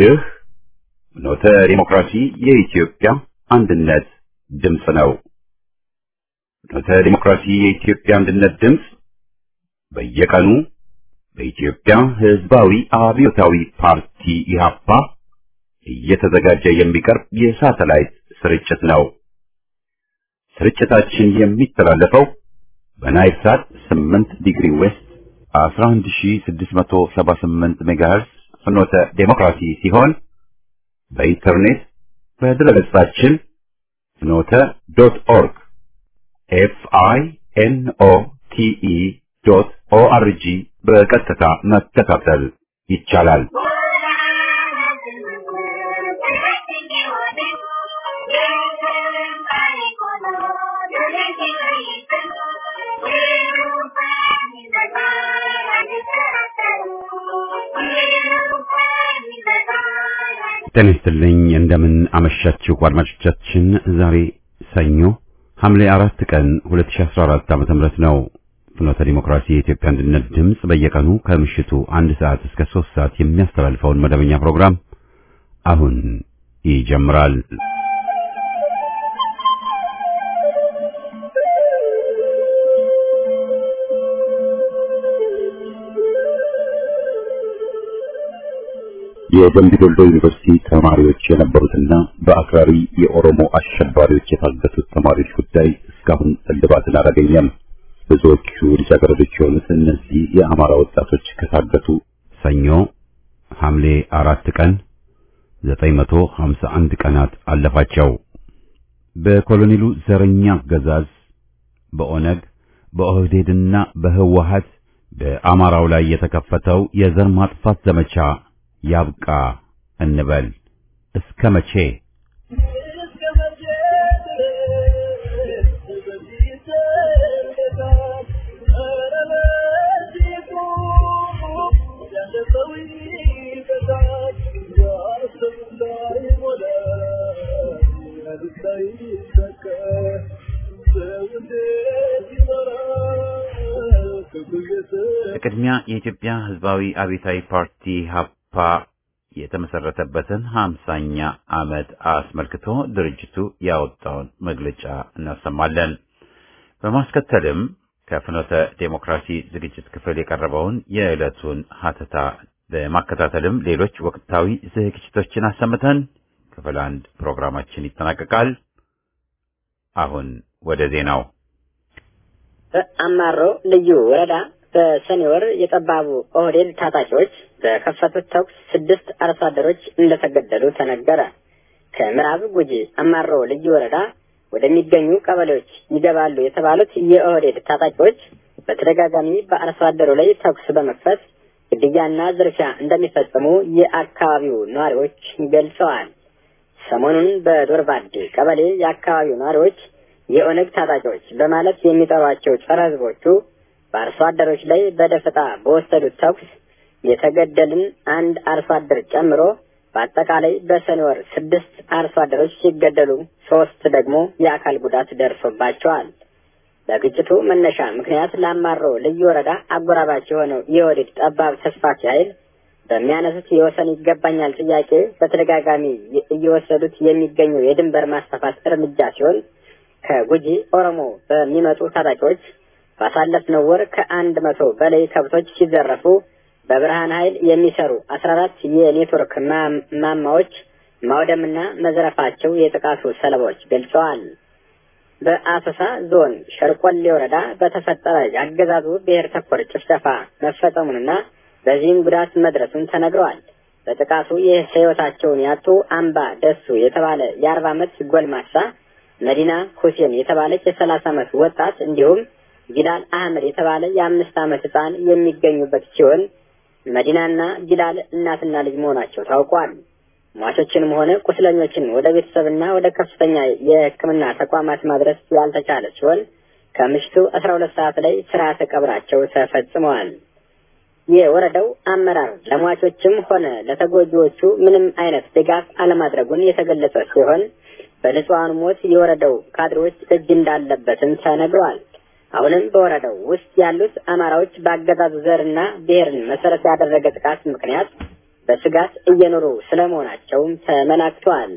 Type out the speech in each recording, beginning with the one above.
ይህ ኖተ ዲሞክራሲ የኢትዮጵያ አንድነት ድምፅ ነው። ኖተ ዲሞክራሲ የኢትዮጵያ አንድነት ድምፅ በየቀኑ በኢትዮጵያ ሕዝባዊ አብዮታዊ ፓርቲ ኢህአፓ እየተዘጋጀ የሚቀርብ የሳተላይት ስርጭት ነው። ስርጭታችን የሚተላለፈው በናይል ሳት 8 ዲግሪ ዌስት 11678 ሜጋሄርዝ ፍኖተ ዴሞክራሲ ሲሆን በኢንተርኔት በድረገጻችን ፍኖተ ዶት ኦርግ ኤፍ አይ ኤን ኦ ቲ ኢ ዶት ኦ አር ጂ በቀጥታ መከታተል ይቻላል። ጤና ይስጥልኝ። እንደምን አመሻችሁ አድማጮቻችን። ዛሬ ሰኞ ሐምሌ አራት ቀን 2014 ዓ.ም ነው። ፍኖተ ዲሞክራሲ የኢትዮጵያ አንድነት ድምፅ በየቀኑ ከምሽቱ አንድ ሰዓት እስከ ሶስት ሰዓት የሚያስተላልፈውን መደበኛ ፕሮግራም አሁን ይጀምራል። የደምቢ ዶሎ ዩኒቨርሲቲ ተማሪዎች የነበሩትና በአክራሪ የኦሮሞ አሸባሪዎች የታገቱት ተማሪዎች ጉዳይ እስካሁን እልባትን አላገኘም። ብዙዎቹ ልጃገረዶች የሆኑት እነዚህ የአማራ ወጣቶች ከታገቱ ሰኞ ሐምሌ አራት ቀን 951 ቀናት አለፋቸው። በኮሎኔሉ ዘረኛ አገዛዝ በኦነግ በኦህዴድና በህወሀት በአማራው ላይ የተከፈተው የዘር ማጥፋት ዘመቻ ያብቃ እንበል። እስከ መቼ? በቅድሚያ የኢትዮጵያ ህዝባዊ አብዮታዊ ፓርቲ ሀፓ የተመሰረተበትን ሀምሳኛ ዓመት አስመልክቶ ድርጅቱ ያወጣውን መግለጫ እናሰማለን። በማስከተልም ከፍኖተ ዴሞክራሲ ዝግጅት ክፍል የቀረበውን የዕለቱን ሀተታ በማከታተልም ሌሎች ወቅታዊ ዝግጅቶችን አሰምተን ክፍል አንድ ፕሮግራማችን ይጠናቀቃል። አሁን ወደ ዜናው። በአማሮ ልዩ ወረዳ በሰኔ ወር የጠባቡ ኦህዴድ ታጣቂዎች በከፈቱት ተኩስ ስድስት አርሶ አደሮች እንደተገደሉ ተነገረ። ከምዕራብ ጉጂ አማሮ ልዩ ወረዳ ወደሚገኙ ቀበሌዎች ይገባሉ የተባሉት የኦህዴድ ታጣቂዎች በተደጋጋሚ በአርሶ አደሩ ላይ ተኩስ በመክፈት ግድያና ዝርፊያ እንደሚፈጽሙ የአካባቢው ነዋሪዎች ገልጸዋል። ሰሞኑን በዶርባዴ ቀበሌ የአካባቢው ነዋሪዎች የኦነግ ታጣቂዎች በማለት የሚጠሯቸው ጸረ ህዝቦቹ በአርሶ አደሮች ላይ በደፈጣ በወሰዱት ተኩስ የተገደልን አንድ አርሶ አደር ጨምሮ በአጠቃላይ በሰኔ ወር ስድስት አርሶ አደሮች ሲገደሉ ሶስት ደግሞ የአካል ጉዳት ደርሶባቸዋል። በግጭቱ መነሻ ምክንያት ለአማሮ ልዩ ወረዳ አጎራባች የሆነው የወዲድ ጠባብ ተስፋፊ ኃይል በሚያነሱት የወሰን ይገባኛል ጥያቄ በተደጋጋሚ እየወሰዱት የሚገኙ የድንበር ማስፋፋት እርምጃ ሲሆን ከጉጂ ኦሮሞ በሚመጡ ታጣቂዎች ባሳለፍነው ወር ከአንድ መቶ በላይ ከብቶች ሲዘረፉ በብርሃን ኃይል የሚሰሩ አስራ አራት የኔትወርክ ማማዎች ማውደምና መዝረፋቸው የጥቃቱ ሰለባዎች ገልጸዋል። በአሰሳ ዞን ሸርቆሌ ወረዳ በተፈጠረ የአገዛዙ ብሔር ተኮር ጭፍጨፋ መፈጸሙንና በዚህም ጉዳት መድረሱን ተነግረዋል። በጥቃቱ የህይወታቸውን ያጡ አምባ ደሱ የተባለ የአርባ ዓመት ጎልማሳ፣ መዲና ሁሴን የተባለች የሰላሳ ዓመት ወጣት እንዲሁም ጊላል አህመድ የተባለ የአምስት ዓመት ህፃን የሚገኙበት ሲሆን መዲናና ጊላል እናትና ልጅ መሆናቸው ታውቋል። ሟቾችንም ሆነ ቁስለኞችን ወደ ቤተሰብና ወደ ከፍተኛ የሕክምና ተቋማት ማድረስ ያልተቻለ ሲሆን ከምሽቱ አስራ ሁለት ሰዓት ላይ ስርዓተ ቀብራቸው ተፈጽመዋል። የወረዳው አመራር ለሟቾችም ሆነ ለተጎጂዎቹ ምንም አይነት ድጋፍ አለማድረጉን የተገለጸ ሲሆን በንጹሐኑ ሞት የወረዳው ካድሬዎች እጅ እንዳለበትም ተነግሯል። አሁንም በወረዳው ውስጥ ያሉት አማራዎች በአገዛዙ ዘርና ብሔርን መሰረት ያደረገ ጥቃት ምክንያት በስጋት እየኖሩ ስለመሆናቸውም ተመላክቷል።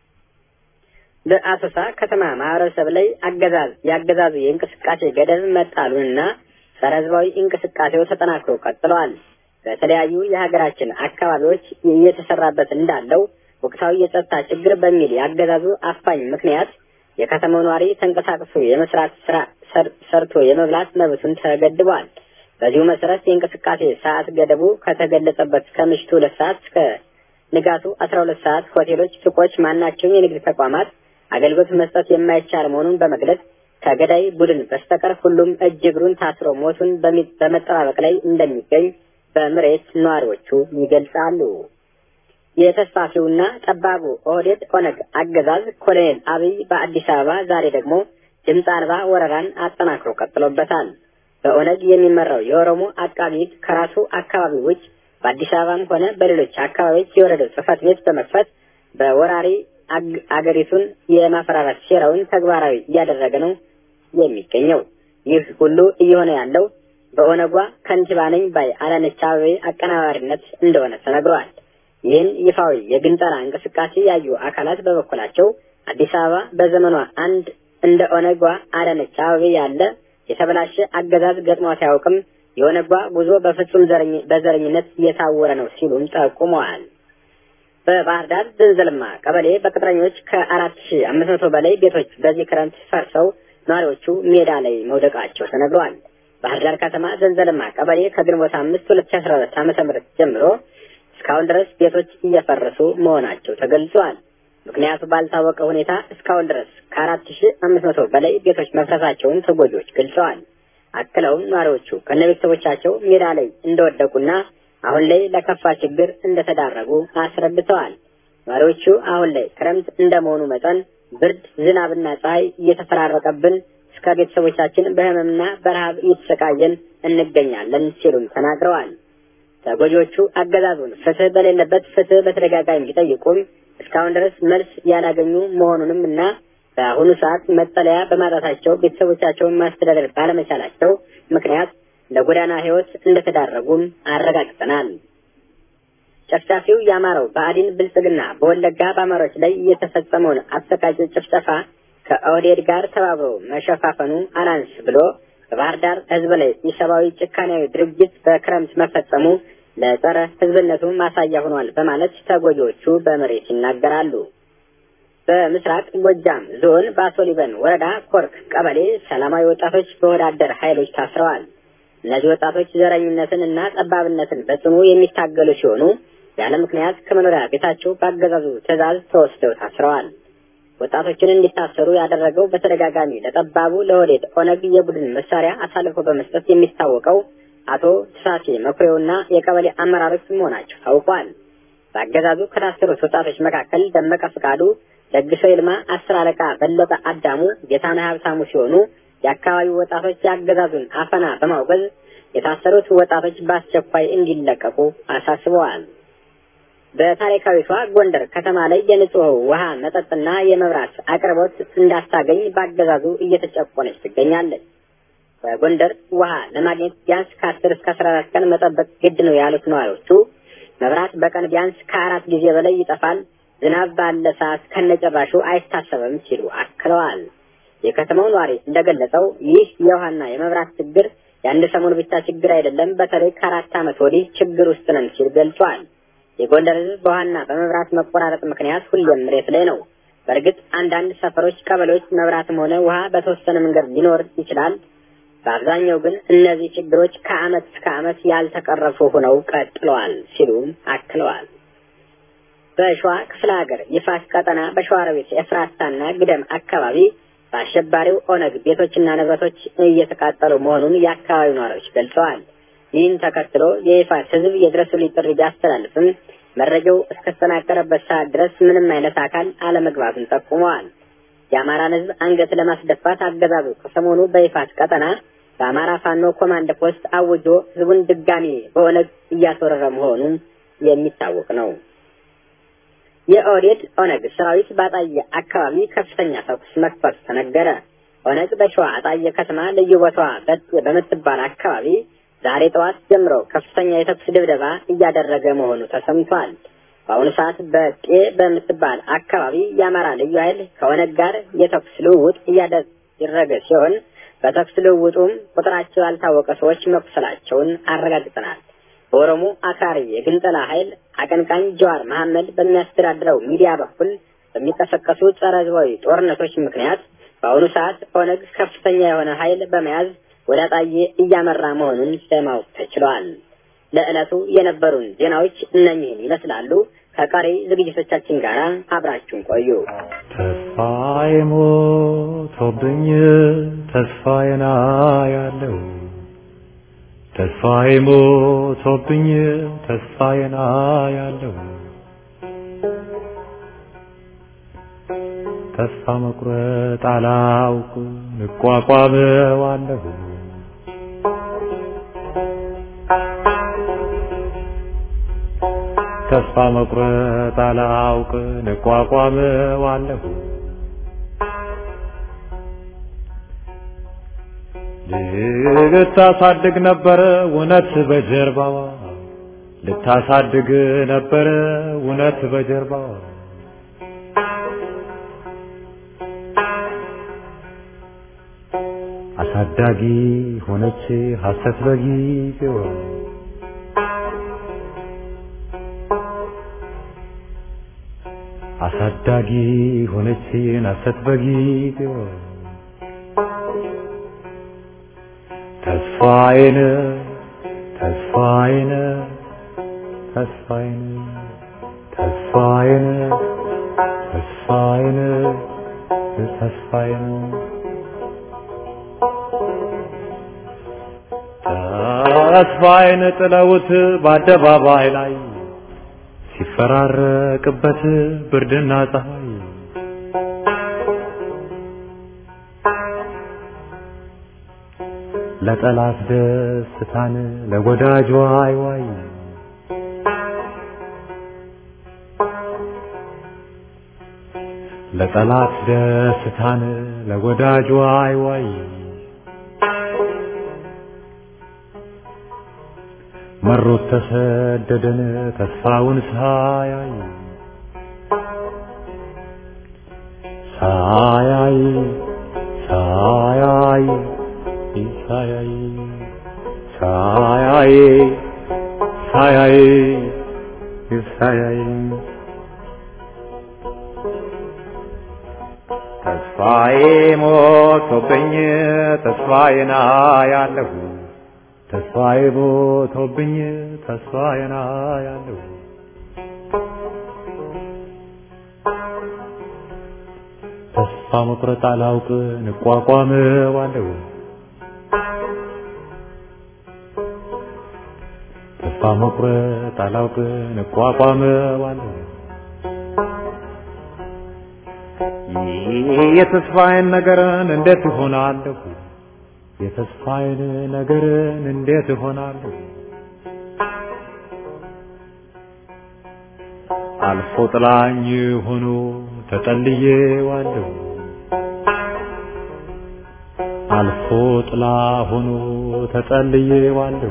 በአሶሳ ከተማ ማህበረሰብ ላይ አገዛዝ የአገዛዙ የእንቅስቃሴ ገደብ መጣሉንና ጸረ ህዝባዊ እንቅስቃሴው ተጠናክሮ ቀጥለዋል። በተለያዩ የሀገራችን አካባቢዎች እየተሰራበት እንዳለው ወቅታዊ የጸጥታ ችግር በሚል የአገዛዙ አፋኝ ምክንያት የከተማው ነዋሪ ተንቀሳቅሶ የመስራት ስራ ሰርቶ የመብላት መብቱን ተገድቧል። በዚሁ መሰረት የእንቅስቃሴ ሰዓት ገደቡ ከተገለጸበት ከምሽቱ ሁለት ሰዓት እስከ ንጋቱ አስራ ሁለት ሰዓት ሆቴሎች፣ ሱቆች፣ ማናቸውም የንግድ ተቋማት አገልግሎት መስጠት የማይቻል መሆኑን በመግለጽ ከገዳይ ቡድን በስተቀር ሁሉም እጅ እግሩን ታስሮ ሞቱን በመጠባበቅ ላይ እንደሚገኝ በምሬት ነዋሪዎቹ ይገልጻሉ። የተስፋፊውና ጠባቡ ኦህዴድ ኦነግ አገዛዝ ኮሎኔል አብይ በአዲስ አበባ ዛሬ ደግሞ ድምፅ አልባ ወረራን አጠናክሮ ቀጥሎበታል። በኦነግ የሚመራው የኦሮሞ አቃቢ ሕግ ከራሱ አካባቢ ውጭ በአዲስ አበባም ሆነ በሌሎች አካባቢዎች የወረደው ጽሕፈት ቤት በመክፈት በወራሪ አገሪቱን የማፈራራት ሴራውን ተግባራዊ እያደረገ ነው የሚገኘው። ይህ ሁሉ እየሆነ ያለው በኦነጓ ከንቲባ ነኝ ባይ አዳነች አቤቤ አቀናባሪነት እንደሆነ ተነግሯል። ይህን ይፋዊ የግንጠላ እንቅስቃሴ ያዩ አካላት በበኩላቸው አዲስ አበባ በዘመኗ አንድ እንደ ኦነጓ አዳነች አቤቤ ያለ የተበላሸ አገዛዝ ገጥሟት አያውቅም። የኦነጓ ጉዞ በፍጹም በዘረኝነት እየታወረ ነው ሲሉም ጠቁመዋል። በባህር ዳር ዘንዘልማ ቀበሌ በቅጥረኞች ከአራት ሺ አምስት መቶ በላይ ቤቶች በዚህ ክረምት ፈርሰው ነዋሪዎቹ ሜዳ ላይ መውደቃቸው ተነግሯል። ባህር ዳር ከተማ ዘንዘልማ ቀበሌ ከግንቦት አምስት ሁለት ሺ አስራ ሁለት ዓመተ ምህረት ጀምሮ እስካሁን ድረስ ቤቶች እየፈረሱ መሆናቸው ተገልጿል። ምክንያቱ ባልታወቀ ሁኔታ እስካሁን ድረስ ከአራት ሺ አምስት መቶ በላይ ቤቶች መፍረሳቸውን ተጎጂዎች ገልጸዋል። አክለውም ነዋሪዎቹ ከነቤተሰቦቻቸው ሜዳ ላይ እንደወደቁና አሁን ላይ ለከፋ ችግር እንደተዳረጉ አስረድተዋል። ነዋሪዎቹ አሁን ላይ ክረምት እንደመሆኑ መጠን ብርድ፣ ዝናብና ፀሐይ እየተፈራረቀብን እስከ ቤተሰቦቻችን በህመምና በረሃብ እየተሰቃየን እንገኛለን ሲሉም ተናግረዋል። ተጎጂዎቹ አገዛዙን ፍትህ በሌለበት ፍትህ በተደጋጋሚ ቢጠይቁም እስካሁን ድረስ መልስ ያላገኙ መሆኑንም እና በአሁኑ ሰዓት መጠለያ በማጣታቸው ቤተሰቦቻቸውን ማስተዳደር ባለመቻላቸው ምክንያት ለጎዳና ህይወት እንደተዳረጉም አረጋግጠናል። ጨፍጫፊው የአማራው ብአዴን ብልጽግና በወለጋ በአማሮች ላይ የተፈጸመውን አሰቃቂ ጭፍጨፋ ከኦህዴድ ጋር ተባብሮ መሸፋፈኑ አላንስ ብሎ በባህር ዳር ህዝብ ላይ ኢሰብአዊ ጭካኔያዊ ድርጊት በክረምት መፈጸሙ ለጸረ ህዝብነቱ ማሳያ ሆኗል በማለት ተጎጂዎቹ በመሬት ይናገራሉ። በምስራቅ ጎጃም ዞን በአሶሊበን ወረዳ ኮርክ ቀበሌ ሰላማዊ ወጣቶች በወዳደር ኃይሎች ታስረዋል። እነዚህ ወጣቶች ዘረኝነትን እና ጠባብነትን በጽኑ የሚታገሉ ሲሆኑ ያለ ምክንያት ከመኖሪያ ቤታቸው በአገዛዙ ትዕዛዝ ተወስደው ታስረዋል። ወጣቶችን እንዲታሰሩ ያደረገው በተደጋጋሚ ለጠባቡ ለወዴድ ኦነግ የቡድን መሳሪያ አሳልፎ በመስጠት የሚታወቀው አቶ ተሳሴ መኩሬውና የቀበሌ አመራሮች መሆናቸው ታውቋል። በአገዛዙ ከታሰሩት ወጣቶች መካከል ደመቀ ፍቃዱ፣ ደግሰው ይልማ፣ አስር አለቃ በለጠ አዳሙ፣ ጌታነህ ሀብታሙ ሲሆኑ የአካባቢው ወጣቶች የአገዛዙን አፈና በማውገዝ የታሰሩት ወጣቶች በአስቸኳይ እንዲለቀቁ አሳስበዋል። በታሪካዊቷ ጎንደር ከተማ ላይ የንጹህ ውሃ መጠጥና የመብራት አቅርቦት እንዳታገኝ በአገዛዙ እየተጨቆነች ትገኛለች። በጎንደር ውሃ ለማግኘት ቢያንስ ከአስር እስከ አስራ አራት ቀን መጠበቅ ግድ ነው ያሉት ነዋሪዎቹ መብራት በቀን ቢያንስ ከአራት ጊዜ በላይ ይጠፋል፣ ዝናብ ባለ ሰዓት ከነጨራሹ አይታሰብም ሲሉ አክለዋል። የከተማው ነዋሪ እንደገለጸው ይህ የውሃና የመብራት ችግር የአንድ ሰሞን ብቻ ችግር አይደለም፣ በተለይ ከአራት ዓመት ወዲህ ችግር ውስጥ ነን ሲል ገልጿል። የጎንደር ሕዝብ በውሃና በመብራት መቆራረጥ ምክንያት ሁሌም መሬት ላይ ነው። በእርግጥ አንዳንድ ሰፈሮች፣ ቀበሌዎች መብራትም ሆነ ውሃ በተወሰነ መንገድ ሊኖር ይችላል። በአብዛኛው ግን እነዚህ ችግሮች ከዓመት እስከ ዓመት ያልተቀረፉ ሆነው ቀጥለዋል ሲሉም አክለዋል። በሸዋ ክፍለ ሀገር ይፋት ቀጠና በሸዋሮቢት ኤፍራታና ግደም አካባቢ በአሸባሪው ኦነግ ቤቶችና ንብረቶች እየተቃጠሉ መሆኑን የአካባቢው ነዋሪዎች ገልጸዋል። ይህን ተከትሎ የይፋት ህዝብ የድረሱልኝ ጥሪ ቢያስተላልፍም መረጃው እስከተጠናቀረበት ሰዓት ድረስ ምንም አይነት አካል አለመግባቱን ጠቁመዋል። የአማራን ህዝብ አንገት ለማስደፋት አገዛዙ ከሰሞኑ በይፋት ቀጠና በአማራ ፋኖ ኮማንድ ፖስት አውጆ ህዝቡን ድጋሚ በኦነግ እያስወረረ መሆኑ የሚታወቅ ነው። የኦህዴድ ኦነግ ሰራዊት በአጣየ አካባቢ ከፍተኛ ተኩስ መክፈቱ ተነገረ። ኦነግ በሸዋ አጣየ ከተማ ልዩ ቦታዋ በምትባል አካባቢ ዛሬ ጠዋት ጀምሮ ከፍተኛ የተኩስ ድብደባ እያደረገ መሆኑ ተሰምቷል። በአሁኑ ሰዓት በቄ በምትባል አካባቢ የአማራ ልዩ ኃይል ከኦነግ ጋር የተኩስ ልውውጥ እያደረገ ሲሆን በተኩስ ልውውጡም ቁጥራቸው ያልታወቀ ሰዎች መቁሰላቸውን አረጋግጠናል። በኦሮሞ አክራሪ የግንጠላ ኃይል አቀንቃኝ ጀዋር መሐመድ በሚያስተዳድረው ሚዲያ በኩል በሚቀሰቀሱ ጸረ ህዝባዊ ጦርነቶች ምክንያት በአሁኑ ሰዓት ኦነግ ከፍተኛ የሆነ ኃይል በመያዝ ወደ አጣዬ እያመራ መሆኑን ለማወቅ ተችሏል። ለዕለቱ የነበሩን ዜናዎች እነኚህን ይመስላሉ። ከቀሪ ዝግጅቶቻችን ጋር አብራችሁን ቆዩ። ተስፋዬ ሞቶብኝ ተስፋዬን አያለው ተስፋዬ ሞቶብኝ ተስፋዬን አያለው ተስፋ መቁረጥ አላውቅ እቋቋመዋለሁ ተስፋ መቁረጥ አላውቅ እቋቋመዋለሁ ልታሳድግ ነበረ እውነት በጀርባዋ ልታሳድግ ነበረ እውነት በጀርባዋ አሳዳጊ ሆነች ሐሰት በጊዜዋ አሳዳጊ ሆነች ሐሰት በጊዜዋ ተስፋዬን ተስፋዬን ተስፋዬን ተስፋዬን ተስፋዬን ተስፋዬን ተስፋዬን ጥለውት በአደባባይ ላይ ሲፈራረቅበት ብርድና ፀሐይ ለጠላት ደስታን ለወዳጅ ዋይ ዋይ ለጠላት ደስታን ለወዳጅ ዋይ ዋይ መሮት ተሰደደን ተስፋውን ሳያይ ሳያይ ሳያይ ሳያይ ሳያይ ሳያይ ሳያይ ተስፋዬ ሞቶብኝ ተስፋዬን አያለሁ ተስፋዬ ሞቶብኝ ተስፋዬን አያለሁ ተስፋ መቁረጥ አላውቅ እንቋቋመዋለሁ ተስፋ መቁረጥ አላውቅ እንቋቋመዋለሁ የተስፋዬን ነገርን እንዴት እሆናለሁ የተስፋዬን ነገርን እንዴት እሆናለሁ አልፎ ጥላኝ ሆኖ ተጠልዬዋለሁ አልፎ ጥላ ሆኖ ተጠልዬዋለሁ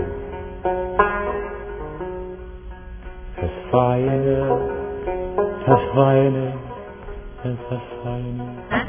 ተስፋዬን ተስፋዬን ተስፋዬን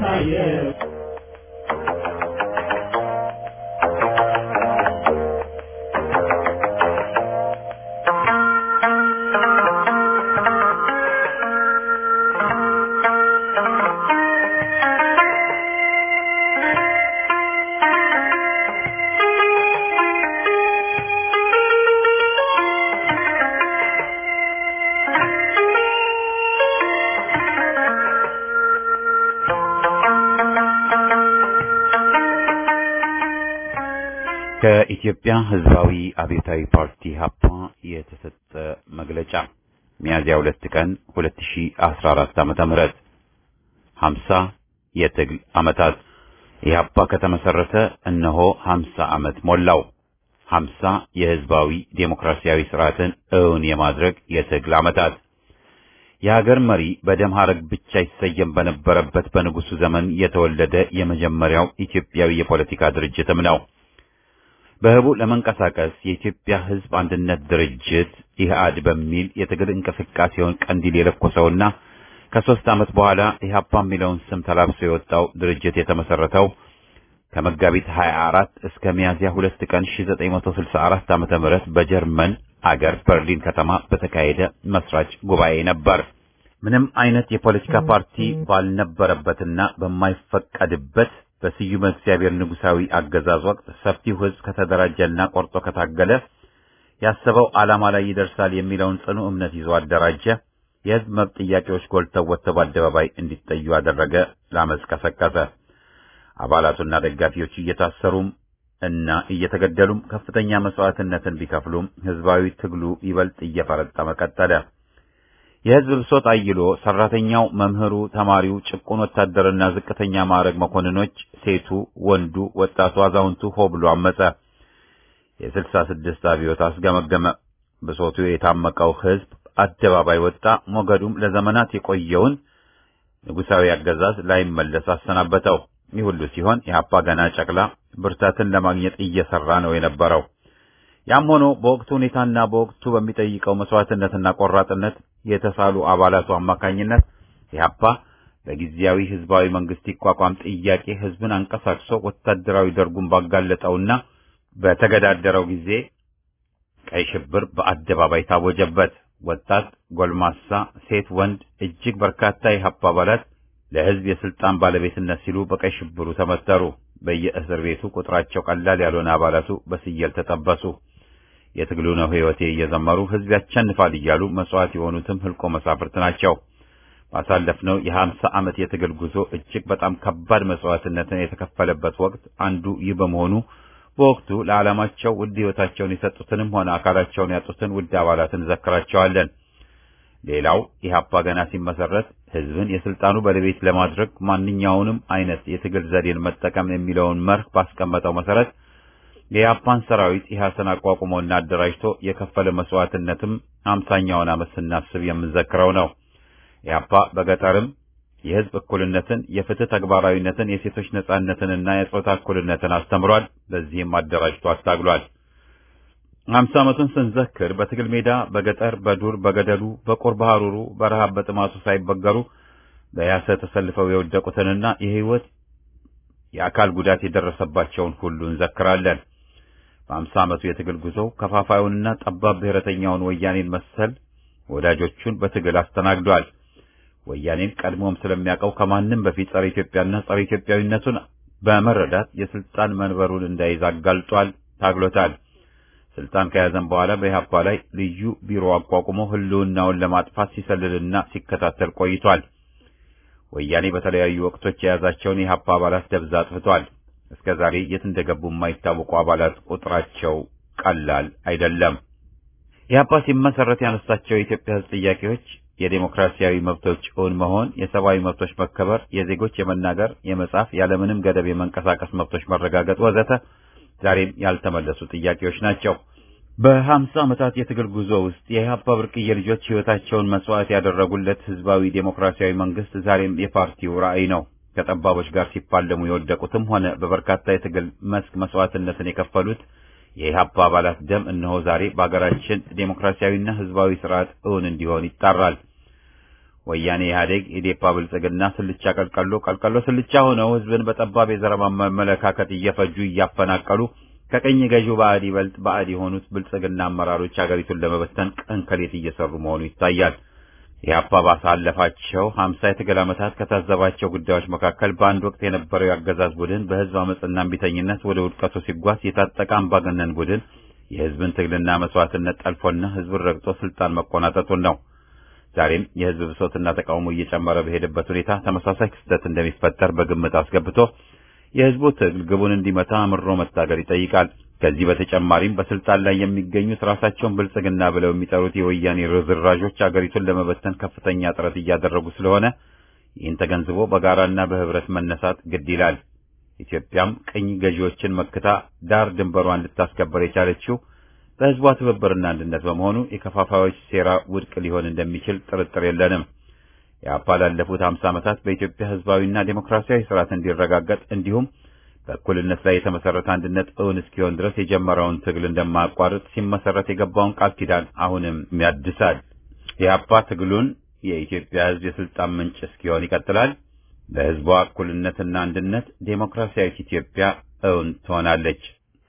ከኢትዮጵያ ሕዝባዊ አብዮታዊ ፓርቲ ሀፓ የተሰጠ መግለጫ ሚያዝያ ሁለት ቀን 2014 ዓመተ ምህረት 50 የትግል ዓመታት ኢህአፓ ከተመሰረተ እነሆ 50 ዓመት ሞላው። 50 የህዝባዊ ዴሞክራሲያዊ ስርዓትን እውን የማድረግ የትግል ዓመታት የሀገር መሪ በደም ሐረግ ብቻ ይሰየም በነበረበት በንጉሱ ዘመን የተወለደ የመጀመሪያው ኢትዮጵያዊ የፖለቲካ ድርጅትም ነው። በህቡ ለመንቀሳቀስ የኢትዮጵያ ሕዝብ አንድነት ድርጅት ኢህአድ በሚል የትግል እንቅስቃሴውን ቀንዲል የለኮሰውና ከሶስት ዓመት በኋላ ኢህአፓ የሚለውን ስም ተላብሶ የወጣው ድርጅት የተመሰረተው ከመጋቢት 24 እስከ ሚያዝያ 2 ቀን 1964 ዓመተ ምህረት በጀርመን አገር በርሊን ከተማ በተካሄደ መስራች ጉባኤ ነበር። ምንም አይነት የፖለቲካ ፓርቲ ባልነበረበትና በማይፈቀድበት በስዩመ እግዚአብሔር ንጉሳዊ አገዛዝ ወቅት ሰፊው ህዝብ ከተደራጀና ቆርጦ ከታገለ ያሰበው ዓላማ ላይ ይደርሳል የሚለውን ጽኑ እምነት ይዞ አደራጀ። የህዝብ መብት ጥያቄዎች ጎልተው ወጥተው በአደባባይ እንዲጠዩ አደረገ። ላመፅ ቀሰቀሰ። አባላቱና ደጋፊዎቹ እየታሰሩም እና እየተገደሉም ከፍተኛ መስዋዕትነትን ቢከፍሉም ህዝባዊ ትግሉ ይበልጥ እየፈረጠመ ቀጠለ። የህዝብ ብሶት አይሎ ሰራተኛው፣ መምህሩ፣ ተማሪው፣ ጭቁን ወታደርና ዝቅተኛ ማዕረግ መኮንኖች፣ ሴቱ፣ ወንዱ፣ ወጣቱ፣ አዛውንቱ ሆ ብሎ አመፀ። የስልሳ ስድስት አብዮት አስገመገመ። ብሶቱ የታመቀው ህዝብ አደባባይ ወጣ። ሞገዱም ለዘመናት የቆየውን ንጉሳዊ አገዛዝ ላይመለስ አሰናበተው። ይህ ሁሉ ሲሆን ኢህአፓ ገና ጨቅላ ብርታትን ለማግኘት እየሰራ ነው የነበረው። ያም ሆኖ በወቅቱ ሁኔታና በወቅቱ በሚጠይቀው መስዋዕትነትና ቆራጥነት የተሳሉ አባላቱ አማካኝነት ኢህአፓ በጊዜያዊ ህዝባዊ መንግስት ይቋቋም ጥያቄ ህዝብን አንቀሳቅሶ ወታደራዊ ደርጉን ባጋለጠውና በተገዳደረው ጊዜ ቀይ ሽብር በአደባባይ ታወጀበት። ወጣት፣ ጎልማሳ፣ ሴት፣ ወንድ እጅግ በርካታ የኢህአፓ አባላት ለህዝብ የስልጣን ባለቤትነት ሲሉ በቀይ ሽብሩ ተመተሩ። በየእስር ቤቱ ቁጥራቸው ቀላል ያልሆነ አባላቱ በስየል ተጠበሱ። የትግሉ ነው ህይወቴ እየዘመሩ ህዝብ ያቸንፋል እያሉ መስዋዕት የሆኑትም ህልቆ መሳፍርት ናቸው። ባሳለፍነው የሀምሳ ዓመት የትግል ጉዞ እጅግ በጣም ከባድ መስዋዕትነትን የተከፈለበት ወቅት አንዱ ይህ በመሆኑ በወቅቱ ለዓላማቸው ውድ ህይወታቸውን የሰጡትንም ሆነ አካላቸውን ያጡትን ውድ አባላትን እንዘክራቸዋለን። ሌላው ኢህአፓ ገና ሲመሰረት ህዝብን የስልጣኑ ባለቤት ለማድረግ ማንኛውንም አይነት የትግል ዘዴን መጠቀም የሚለውን መርህ ባስቀመጠው መሰረት የኢህአፓን ሰራዊት ኢህአሰን አቋቁሞና አደራጅቶ የከፈለ መስዋዕትነትም አምሳኛውን ዓመት ስናስብ የምንዘክረው ነው። ኢህአፓ በገጠርም የህዝብ እኩልነትን፣ የፍትህ ተግባራዊነትን፣ የሴቶች ነጻነትንና የጾታ እኩልነትን አስተምሯል። በዚህም አደራጅቶ አስታግሏል። አምሳ ዓመቱን ስንዘክር በትግል ሜዳ፣ በገጠር፣ በዱር፣ በገደሉ፣ በቁር በሐሩሩ፣ በረሃብ በጥማቱ ሳይበገሩ በያሰ ተሰልፈው የወደቁትንና የህይወት የአካል ጉዳት የደረሰባቸውን ሁሉ እንዘክራለን። በአምሳ ዓመቱ የትግል ጉዞው ከፋፋዩንና ጠባብ ብሔረተኛውን ወያኔን መሰል ወዳጆቹን በትግል አስተናግዷል። ወያኔን ቀድሞም ስለሚያውቀው ከማንም በፊት ጸረ ኢትዮጵያና ጸረ ኢትዮጵያዊነቱን በመረዳት የስልጣን መንበሩን እንዳይዝ አጋልጧል፣ ታግሎታል። ስልጣን ከያዘም በኋላ በኢህአፓ ላይ ልዩ ቢሮ አቋቁሞ ህልውናውን ለማጥፋት ሲሰልልና ሲከታተል ቆይቷል። ወያኔ በተለያዩ ወቅቶች የያዛቸውን የኢህአፓ አባላት ደብዛ አጥፍቷል። እስከ ዛሬ የት እንደገቡ የማይታወቁ አባላት ቁጥራቸው ቀላል አይደለም። ኢህአፓ ሲመሰረት ያነሳቸው የኢትዮጵያ ህዝብ ጥያቄዎች የዴሞክራሲያዊ መብቶች እውን መሆን፣ የሰብአዊ መብቶች መከበር፣ የዜጎች የመናገር፣ የመጻፍ፣ ያለምንም ገደብ የመንቀሳቀስ መብቶች መረጋገጥ ወዘተ ዛሬም ያልተመለሱ ጥያቄዎች ናቸው። በሀምሳ ዓመታት የትግል ጉዞ ውስጥ የኢህአፓ ብርቅዬ ልጆች ህይወታቸውን መስዋዕት ያደረጉለት ህዝባዊ ዴሞክራሲያዊ መንግስት ዛሬም የፓርቲው ራዕይ ነው። ከጠባቦች ጋር ሲፋለሙ የወደቁትም ሆነ በበርካታ የትግል መስክ መስዋዕትነትን የከፈሉት የኢህአፓ አባላት ደም እነሆ ዛሬ በአገራችን ዴሞክራሲያዊና ህዝባዊ ስርዓት እውን እንዲሆን ይጣራል። ወያኔ፣ ኢህአዴግ፣ ኢዴፓ፣ ብልጽግና ስልቻ ቀልቀሎ ቀልቀሎ ስልቻ ሆነው ህዝብን በጠባብ የዘረማ አመለካከት እየፈጁ እያፈናቀሉ ከቀኝ ገዢው ባዕድ ይበልጥ ባዕድ የሆኑት ብልጽግና አመራሮች አገሪቱን ለመበተን ቀን ከሌት እየሰሩ መሆኑ ይታያል። ኢህአፓ ባሳለፋቸው ሀምሳ የትግል ዓመታት ከታዘባቸው ጉዳዮች መካከል በአንድ ወቅት የነበረው የአገዛዝ ቡድን በህዝብ አመፅና እምቢተኝነት ወደ ውድቀቱ ሲጓዝ የታጠቀ አምባገነን ቡድን የህዝብን ትግልና መስዋዕትነት ጠልፎና ህዝብን ረግጦ ስልጣን መቆናጠጡን ነው። ዛሬም የህዝብ ብሶትና ተቃውሞ እየጨመረ በሄደበት ሁኔታ ተመሳሳይ ክስተት እንደሚፈጠር በግምት አስገብቶ የህዝቡ ትግል ግቡን እንዲመታ አምሮ መታገል ይጠይቃል። ከዚህ በተጨማሪም በስልጣን ላይ የሚገኙት ራሳቸውን ብልጽግና ብለው የሚጠሩት የወያኔ ርዝራዦች አገሪቱን ለመበተን ከፍተኛ ጥረት እያደረጉ ስለሆነ ይህን ተገንዝቦ በጋራና በህብረት መነሳት ግድ ይላል። ኢትዮጵያም ቅኝ ገዢዎችን መክታ ዳር ድንበሯን ልታስከበር የቻለችው በህዝቧ ትብብርና አንድነት በመሆኑ የከፋፋዮች ሴራ ውድቅ ሊሆን እንደሚችል ጥርጥር የለንም። የአፓ ላለፉት ሀምሳ ዓመታት በኢትዮጵያ ህዝባዊና ዴሞክራሲያዊ ስርዓት እንዲረጋገጥ እንዲሁም በእኩልነት ላይ የተመሰረተ አንድነት እውን እስኪሆን ድረስ የጀመረውን ትግል እንደማያቋርጥ ሲመሰረት የገባውን ቃል ኪዳን አሁንም ያድሳል። ኢህአፓ ትግሉን የኢትዮጵያ ሕዝብ የስልጣን ምንጭ እስኪሆን ይቀጥላል። በሕዝቧ እኩልነትና አንድነት ዴሞክራሲያዊት ኢትዮጵያ እውን ትሆናለች።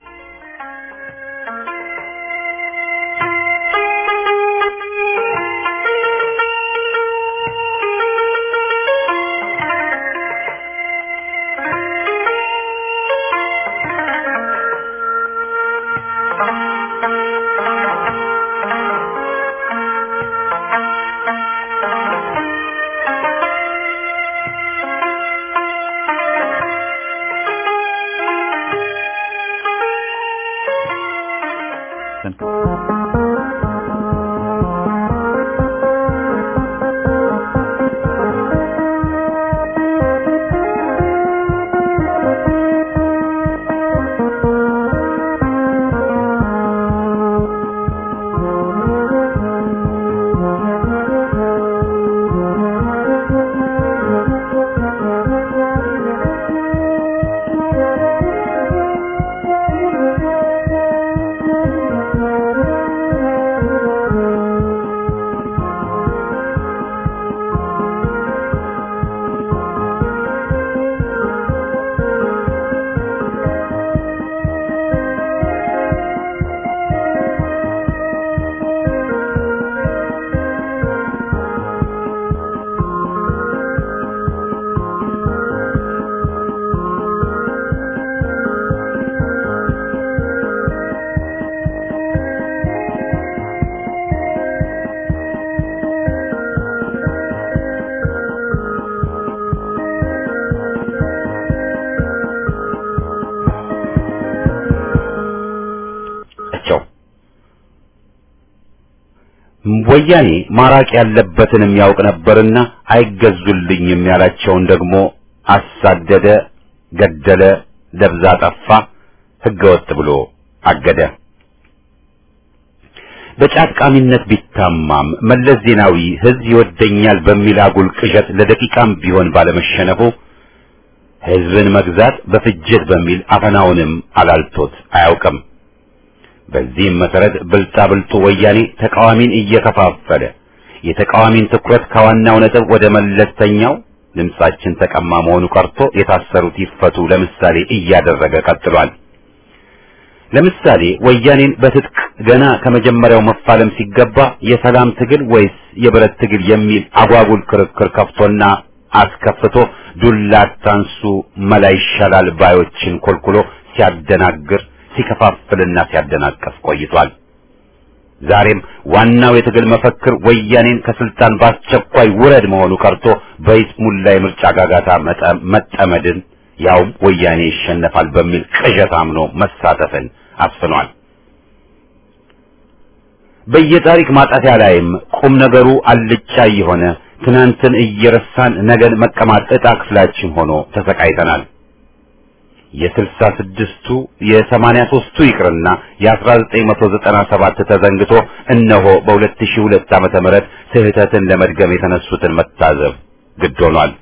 ወያኔ ማራቅ ያለበትንም ያውቅ ነበርና አይገዙልኝም ያላቸውን ደግሞ አሳደደ፣ ገደለ፣ ደብዛ ጠፋ፣ ህገወጥ ብሎ አገደ። በጫቃሚነት ቢታማም መለስ ዜናዊ ህዝብ ይወደኛል በሚል አጉል ቅዠት ለደቂቃም ቢሆን ባለመሸነፉ ህዝብን መግዛት በፍጅት በሚል አፈናውንም አላልቶት አያውቅም። በዚህም መሰረት ብልጣ ብልጡ ወያኔ ተቃዋሚን እየከፋፈለ የተቃዋሚን ትኩረት ከዋናው ነጥብ ወደ መለስተኛው ድምጻችን ተቀማ መሆኑ ቀርቶ የታሰሩት ይፈቱ ለምሳሌ እያደረገ ቀጥሏል። ለምሳሌ ወያኔን በትጥቅ ገና ከመጀመሪያው መፋለም ሲገባ የሰላም ትግል ወይስ የብረት ትግል የሚል አጓጉል ክርክር ከፍቶና አስከፍቶ ዱላ አታንሱ መላ ይሻላል ባዮችን ኮልኩሎ ሲያደናግር ሲከፋፍልና ሲያደናቀፍ ቆይቷል። ዛሬም ዋናው የትግል መፈክር ወያኔን ከስልጣን በአስቸኳይ ውረድ መሆኑ ቀርቶ በይስሙላ የምርጫ ጋጋታ መጠመድን ያውም ወያኔ ይሸነፋል በሚል ቅዠት አምኖ መሳተፍን አስፍኗል። በየታሪክ ማጣፊያ ላይም ቁም ነገሩ አልጫ የሆነ ትናንትን እየረሳን ነገን መቀማት ዕጣ ክፍላችን ሆኖ ተሰቃይተናል። የስልሳ ስድስቱ የሰማንያ ሦስቱ ይቅርና የአስራ ዘጠኝ መቶ ዘጠና ሰባት ተዘንግቶ እነሆ በሁለት ሺህ ሁለት ዓመተ ምህረት ስህተትን ለመድገም የተነሱትን መታዘብ ግድ ሆኗል።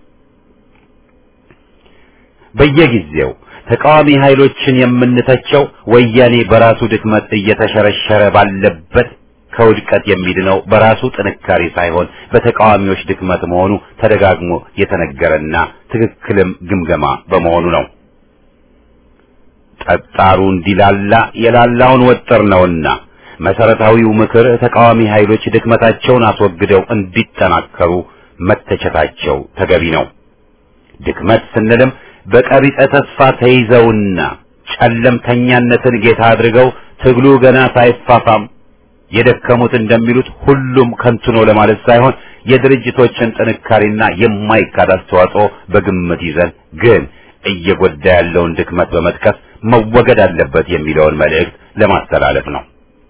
በየጊዜው ተቃዋሚ ኃይሎችን የምንተቸው ወያኔ በራሱ ድክመት እየተሸረሸረ ባለበት ከውድቀት የሚድነው በራሱ ጥንካሬ ሳይሆን በተቃዋሚዎች ድክመት መሆኑ ተደጋግሞ የተነገረና ትክክልም ግምገማ በመሆኑ ነው። ጠጣሩ እንዲላላ የላላውን ወጥር ነውና መሰረታዊው ምክር ተቃዋሚ ኃይሎች ድክመታቸውን አስወግደው እንዲጠናከሩ መተቸታቸው ተገቢ ነው። ድክመት ስንልም በቀቢጸ ተስፋ ተይዘውና ጨለምተኛነትን ጌታ አድርገው ትግሉ ገና ሳይፋፋም የደከሙት እንደሚሉት ሁሉም ከንቱ ነው ለማለት ሳይሆን የድርጅቶችን ጥንካሬና የማይካድ አስተዋጽኦ በግምት ይዘን ግን እየጎዳ ያለውን ድክመት በመጥቀስ መወገድ አለበት የሚለውን መልእክት ለማስተላለፍ ነው።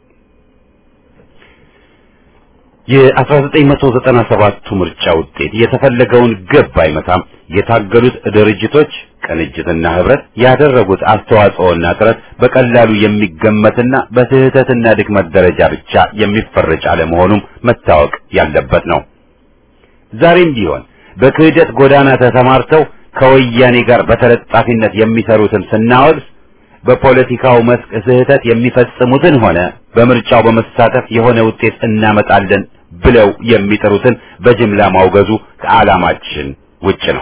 የ1997ቱ ምርጫ ውጤት የተፈለገውን ግብ አይመታም። የታገሉት ድርጅቶች ቅንጅትና ህብረት ያደረጉት አስተዋጽኦና ጥረት በቀላሉ የሚገመትና በስህተትና ድክመት ደረጃ ብቻ የሚፈረጅ አለመሆኑም መታወቅ ያለበት ነው። ዛሬም ቢሆን በክህደት ጎዳና ተሰማርተው ከወያኔ ጋር በተለጣፊነት የሚሰሩትን ስናወግዝ በፖለቲካው መስክ ስህተት የሚፈጽሙትን ሆነ በምርጫው በመሳተፍ የሆነ ውጤት እናመጣለን ብለው የሚጥሩትን በጅምላ ማውገዙ ከዓላማችን ውጭ ነው።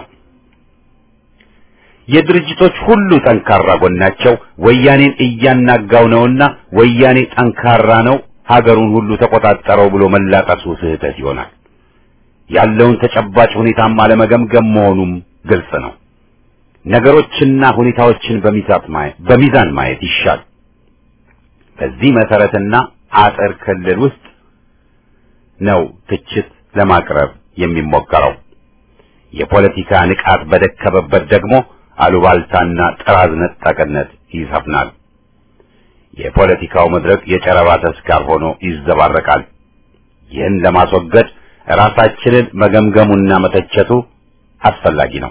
የድርጅቶች ሁሉ ጠንካራ ጎናቸው ወያኔን እያናጋው ነውና ወያኔ ጠንካራ ነው፣ ሀገሩን ሁሉ ተቆጣጠረው ብሎ መላቀሱ ስህተት ይሆናል። ያለውን ተጨባጭ ሁኔታም አለመገምገም መሆኑም ግልጽ ነው። ነገሮችና ሁኔታዎችን በሚዛን ማየት ይሻል። በዚህ መሰረትና አጥር ክልል ውስጥ ነው ትችት ለማቅረብ የሚሞከረው። የፖለቲካ ንቃት በደከመበት ደግሞ አሉባልታና ጥራዝ ነጠቅነት ይሰፍናል። የፖለቲካው መድረክ የጨረባ ተስካር ሆኖ ይዘባረቃል። ይህን ለማስወገድ ራሳችንን መገምገሙና መተቸቱ አስፈላጊ ነው።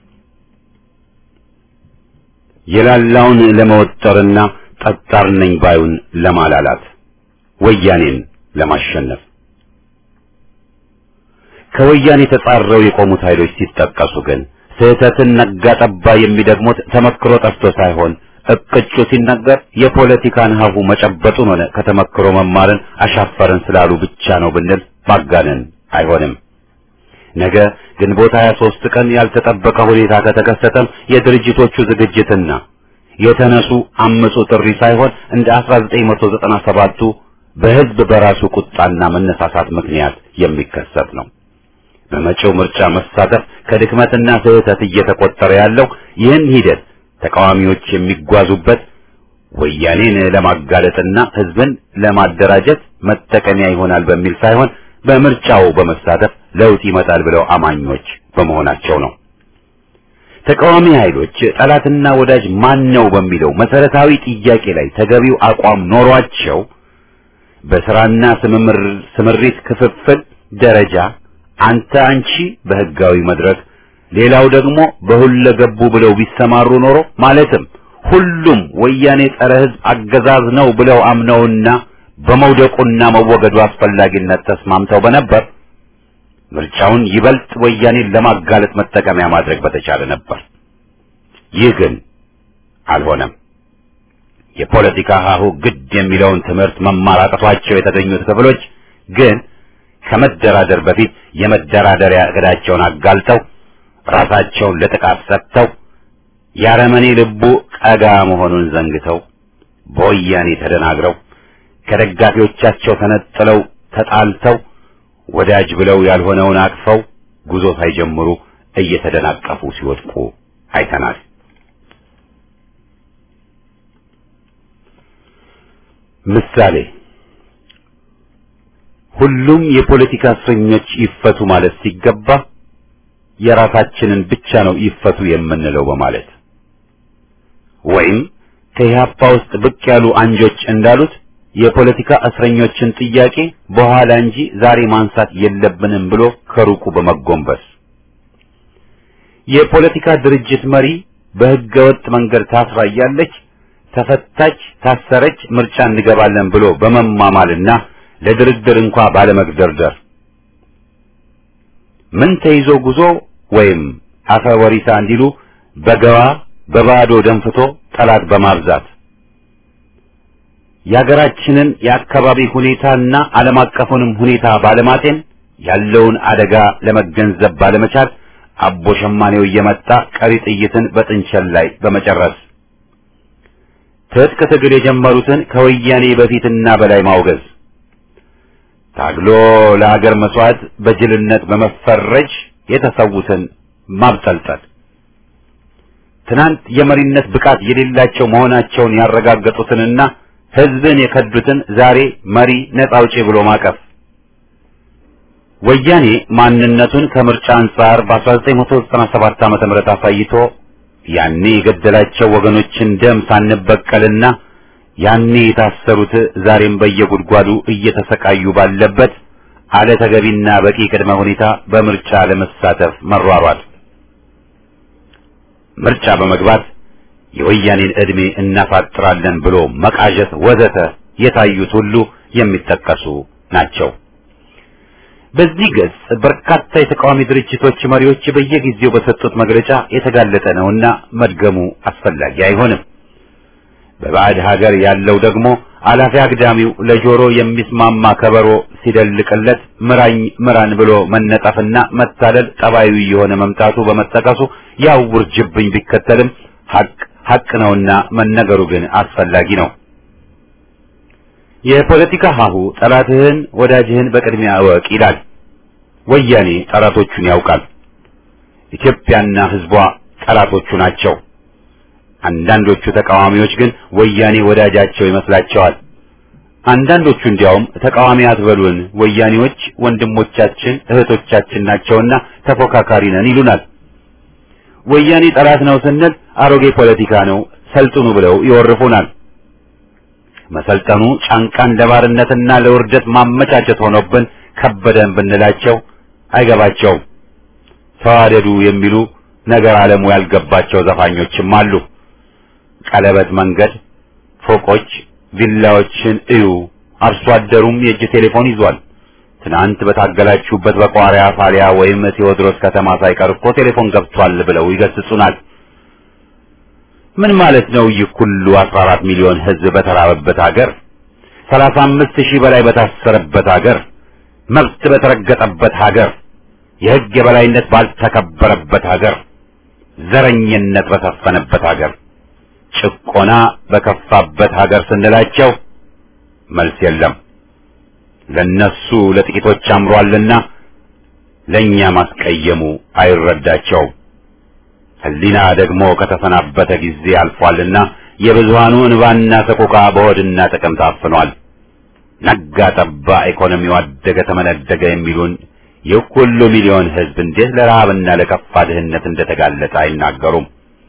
የላላውን ለመወጠርና ጠጣር ነኝ ባዩን ለማላላት ወያኔን ለማሸነፍ ከወያኔ ተጻረው የቆሙት ኃይሎች ሲጠቀሱ ግን ስህተትን ነጋ ጠባ የሚደግሙት ተመክሮ ጠፍቶ ሳይሆን እቅጩ ሲነገር የፖለቲካን ሀሁ መጨበጡን ሆነ ከተመክሮ መማርን አሻፈረን ስላሉ ብቻ ነው ብንል ማጋነን አይሆንም። ነገ ግንቦት 23 ቀን ያልተጠበቀ ሁኔታ ከተከሰተም የድርጅቶቹ ዝግጅትና የተነሱ አምፁ ጥሪ ሳይሆን እንደ 1997ቱ በህዝብ በራሱ ቁጣና መነሳሳት ምክንያት የሚከሰት ነው። በመጪው ምርጫ መሳተፍ ከድክመትና ስህተት እየተቆጠረ ያለው ይህን ሂደት ተቃዋሚዎች የሚጓዙበት ወያኔን ለማጋለጥና ህዝብን ለማደራጀት መጠቀሚያ ይሆናል በሚል ሳይሆን በምርጫው በመሳተፍ ለውጥ ይመጣል ብለው አማኞች በመሆናቸው ነው። ተቃዋሚ ኃይሎች ጠላትና ወዳጅ ማን ነው በሚለው መሰረታዊ ጥያቄ ላይ ተገቢው አቋም ኖሯቸው በስራና ስምሪት ክፍፍል ደረጃ አንተ አንቺ በህጋዊ መድረክ ሌላው ደግሞ በሁለገቡ ብለው ቢሰማሩ ኖሮ ማለትም ሁሉም ወያኔ ጸረ ህዝብ አገዛዝ ነው ብለው አምነውና በመውደቁና መወገዱ አስፈላጊነት ተስማምተው በነበር ምርጫውን ይበልጥ ወያኔን ለማጋለጥ መጠቀሚያ ማድረግ በተቻለ ነበር። ይህ ግን አልሆነም። የፖለቲካ ሀሁ ግድ የሚለውን ትምህርት መማር አቅቷቸው የተገኙት ክፍሎች ግን ከመደራደር በፊት የመደራደሪያ እቅዳቸውን አጋልጠው ራሳቸውን ለጥቃት ሰጥተው የአረመኔ ልቡ ቀጋ መሆኑን ዘንግተው በወያኔ ተደናግረው ከደጋፊዎቻቸው ተነጥለው ተጣልተው ወዳጅ ብለው ያልሆነውን አቅፈው ጉዞ ሳይጀምሩ እየተደናቀፉ ሲወድቁ አይተናል። ምሳሌ ሁሉም የፖለቲካ እስረኞች ይፈቱ ማለት ሲገባ የራሳችንን ብቻ ነው ይፈቱ የምንለው በማለት ወይም ከኢህአፓ ውስጥ ብቅ ያሉ አንጆች እንዳሉት የፖለቲካ እስረኞችን ጥያቄ በኋላ እንጂ ዛሬ ማንሳት የለብንም ብሎ ከሩቁ በመጎንበስ የፖለቲካ ድርጅት መሪ በሕገ ወጥ መንገድ ታስራ እያለች ተፈታች፣ ታሰረች፣ ምርጫ እንገባለን ብሎ በመማማልና ለድርድር እንኳ ባለመግደርደር ምን ተይዞ ጉዞ ወይም አፈ ወሪሳ እንዲሉ በገባ በባዶ ደንፍቶ ጠላት በማብዛት የሀገራችንን የአካባቢ ሁኔታና ዓለም አቀፉንም ሁኔታ ባለማጤን ያለውን አደጋ ለመገንዘብ ባለመቻል አቦ ሸማኔው እየመጣ ቀሪ ጥይትን በጥንቸል ላይ በመጨረስ ትጥቅ ትግል የጀመሩትን ከወያኔ በፊትና በላይ ማውገዝ ታግሎ ለሀገር መስዋዕት በጅልነት በመፈረጅ የተሰዉትን ማብጠልጠል ትናንት የመሪነት ብቃት የሌላቸው መሆናቸውን ያረጋገጡትንና ህዝብን የከዱትን ዛሬ መሪ ነጻ አውጪ ብሎ ማቀፍ ወያኔ ማንነቱን ከምርጫ አንጻር በ1997 ዓመተ ምህረት አሳይቶ ያኔ የገደላቸው ወገኖችን ደም ሳንበቀልና ያኔ የታሰሩት ዛሬም በየጉድጓዱ እየተሰቃዩ ባለበት አለ ተገቢና በቂ ቅድመ ሁኔታ በምርጫ ለመሳተፍ መሯሯጥ ምርጫ በመግባት የወያኔን ዕድሜ እናፋጥራለን ብሎ መቃዠት ወዘተ የታዩት ሁሉ የሚጠቀሱ ናቸው። በዚህ ገጽ በርካታ የተቃዋሚ ድርጅቶች መሪዎች በየጊዜው በሰጡት መግለጫ የተጋለጠ ነውና መድገሙ አስፈላጊ አይሆንም። በባዕድ ሀገር ያለው ደግሞ አላፊ አግዳሚው ለጆሮ የሚስማማ ከበሮ ሲደልቅለት ምራኝ ምራን ብሎ መነጠፍና መታለል ጠባዩ የሆነ መምጣቱ በመጠቀሱ ያው ውርጅብኝ ቢከተልም ሀቅ ሀቅ ነውና መነገሩ ግን አስፈላጊ ነው። የፖለቲካ ሀሁ ጠላትህን ወዳጅህን በቅድሚያ እወቅ ይላል። ወያኔ ጠላቶቹን ያውቃል። ኢትዮጵያና ሕዝቧ ጠላቶቹ ናቸው። አንዳንዶቹ ተቃዋሚዎች ግን ወያኔ ወዳጃቸው ይመስላቸዋል። አንዳንዶቹ እንዲያውም ተቃዋሚ አትበሉን፣ ወያኔዎች ወንድሞቻችን እህቶቻችን ናቸውና ተፎካካሪ ነን ይሉናል። ወያኔ ጠላት ነው ስንል አሮጌ ፖለቲካ ነው ሰልጥኑ ብለው ይወርፉናል። መሰልጠኑ ጫንቃን ለባርነትና ለውርደት ማመቻቸት ሆኖብን ከበደን ብንላቸው አይገባቸውም። ተዋደዱ የሚሉ ነገር ዓለሙ ያልገባቸው ዘፋኞችም አሉ። ቀለበት መንገድ፣ ፎቆች፣ ቪላዎችን እዩ። አርሶ አደሩም የእጅ ቴሌፎን ይዟል። ትናንት በታገላችሁበት በቋሪያ ፋሊያ ወይም ቴዎድሮስ ከተማ ሳይቀር እኮ ቴሌፎን ገብቷል ብለው ይገስጹናል። ምን ማለት ነው? ይህ ሁሉ 14 ሚሊዮን ሕዝብ በተራበበት ሀገር፣ 35 ሺህ በላይ በታሰረበት ሀገር፣ መብት በተረገጠበት ሀገር፣ የሕግ የበላይነት ባልተከበረበት ሀገር፣ ዘረኝነት በሰፈነበት ሀገር፣ ጭቆና በከፋበት ሀገር ስንላቸው መልስ የለም። ለነሱ ለጥቂቶች አምሯልና ለኛ ማስቀየሙ አይረዳቸውም። ሕሊና ደግሞ ከተሰናበተ ጊዜ አልፏልና የብዙሃኑ እንባና ሰቆቃ በሆድና ጥቅም ታፍኗል። ነጋ ጠባ ኢኮኖሚው አደገ ተመነደገ የሚሉን ይህ ሁሉ ሚሊዮን ሕዝብ እንዴት ለረሃብና ለከፋ ድህነት እንደተጋለጠ አይናገሩም።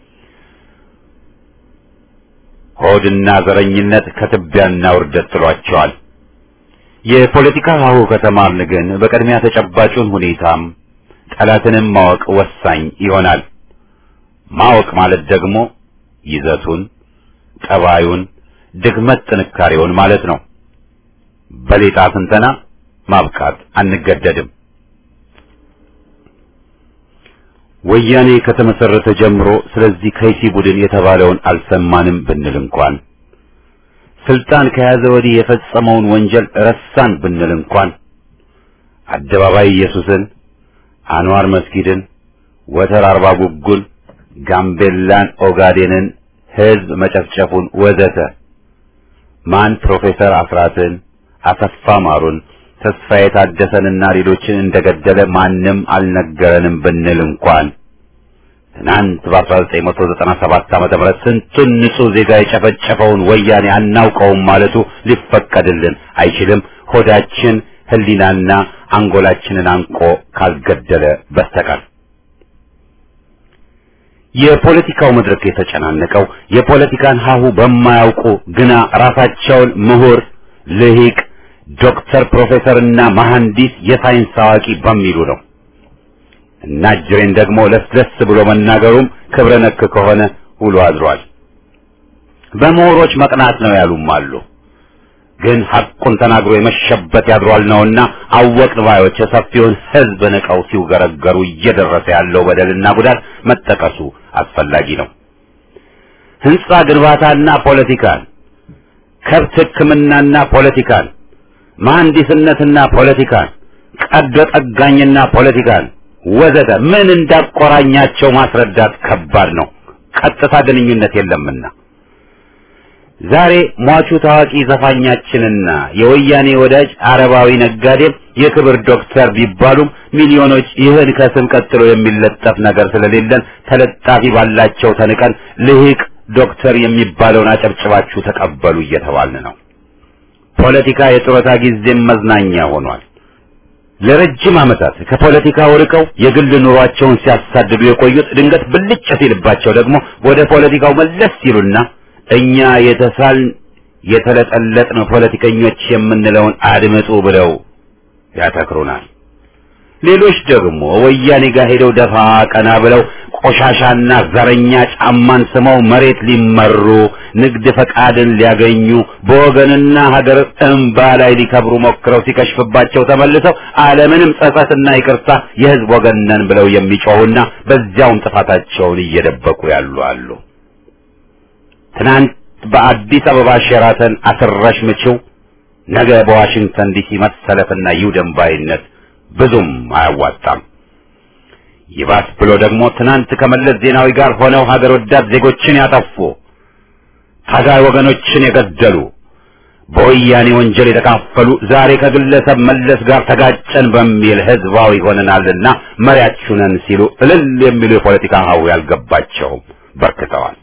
ሆድና ዘረኝነት ከትቢያና ውርደት ጥሏቸዋል። የፖለቲካ ሀሁ ከተማርን ግን በቅድሚያ ተጨባጩን ሁኔታም ጠላትንም ማወቅ ወሳኝ ይሆናል። ማወቅ ማለት ደግሞ ይዘቱን፣ ጠባዩን፣ ድክመት ጥንካሬውን ማለት ነው። በሌጣ ትንተና ማብቃት አንገደድም። ወያኔ ከተመሰረተ ጀምሮ ስለዚህ ከይሲ ቡድን የተባለውን አልሰማንም ብንል እንኳን ስልጣን ከያዘ ወዲህ የፈጸመውን ወንጀል ረሳን ብንል እንኳን አደባባይ ኢየሱስን፣ አንዋር መስጊድን፣ ወተር አርባ ጉጉን፣ ጋምቤላን፣ ኦጋዴንን፣ ህዝብ መጨፍጨፉን ወዘተ ማን ፕሮፌሰር አስራትን፣ አሰፋ ማሩን፣ ተስፋዬ ታደሰንና ሌሎችን እንደገደለ ማንም አልነገረንም ብንል እንኳን ትናንት በ1997 ዓመተ ምህረት ስንቱን ንጹህ ዜጋ የጨፈጨፈውን ወያኔ አናውቀውም ማለቱ ሊፈቀድልን አይችልም። ሆዳችን ህሊናና አንጎላችንን አንቆ ካልገደለ በስተቀር የፖለቲካው መድረክ የተጨናነቀው የፖለቲካን ሀሁ በማያውቁ ግና ራሳቸውን ምሁር፣ ልሂቅ፣ ዶክተር፣ ፕሮፌሰርና መሐንዲስ የሳይንስ አዋቂ በሚሉ ነው። እና ጅሬን ደግሞ ለስለስ ብሎ መናገሩም ክብረ ነክ ከሆነ ውሎ አድሯል። በምሁሮች መቅናት ነው ያሉም አሉ። ግን ሐቁን ተናግሮ የመሸበት ያድሯል ነውና አወቅን ባዮች የሰፊውን ሕዝብ ንቀው ሲውገረገሩ እየደረሰ ያለው በደልና ጉዳት መጠቀሱ አስፈላጊ ነው። ህንጻ ግንባታና ፖለቲካን፣ ከብት ሕክምናና ፖለቲካን፣ መሐንዲስነትና ፖለቲካን፣ ቀዶ ጠጋኝና ፖለቲካን ወዘተ ምን እንዳቆራኛቸው ማስረዳት ከባድ ነው። ቀጥታ ግንኙነት የለምና ዛሬ ሟቹ ታዋቂ ዘፋኛችንና የወያኔ ወዳጅ አረባዊ ነጋዴም የክብር ዶክተር ቢባሉም ሚሊዮኖች ይህን ከስም ቀጥሎ የሚለጠፍ ነገር ስለሌለን ተለጣፊ ባላቸው ተንቀን ልሂቅ ዶክተር የሚባለውን አጨብጭባችሁ ተቀበሉ እየተባልን ነው። ፖለቲካ የጡረታ ጊዜም መዝናኛ ሆኗል። ለረጅም ዓመታት ከፖለቲካው ርቀው የግል ኑሯቸውን ሲያሳድዱ የቆዩት ድንገት ብልጭ ሲልባቸው ደግሞ ወደ ፖለቲካው መለስ ሲሉና እኛ የተሳልን የተለጠለጥን ፖለቲከኞች የምንለውን አድምጡ ብለው ያተክሩናል። ሌሎች ደግሞ ወያኔ ጋር ሄደው ደፋ ቀና ብለው ቆሻሻና ዘረኛ ጫማን ስመው መሬት ሊመሩ ንግድ ፈቃድን ሊያገኙ በወገንና ሀገር እንባ ላይ ሊከብሩ ሞክረው ሲከሽፍባቸው ተመልሰው አለምንም ጸጸትና ይቅርታ የህዝብ ወገን ነን ብለው የሚጮሁና በዚያውም ጥፋታቸውን እየደበቁ ያሉ አሉ። ትናንት በአዲስ አበባ ሼራተን አስረሽ ምችው፣ ነገ በዋሽንግተን ዲሲ መሰለፍና ይውደም ባይነት ብዙም አያዋጣም። ይባስ ብሎ ደግሞ ትናንት ከመለስ ዜናዊ ጋር ሆነው ሀገር ወዳድ ዜጎችን ያጠፉ ታጋይ ወገኖችን የገደሉ በወያኔ ወንጀል የተካፈሉ ዛሬ ከግለሰብ መለስ ጋር ተጋጨን በሚል ህዝባዊ ሆነናልና መሪያችሁ ነን ሲሉ እልል የሚሉ የፖለቲካ ሀው ያልገባቸውም በርክተዋል።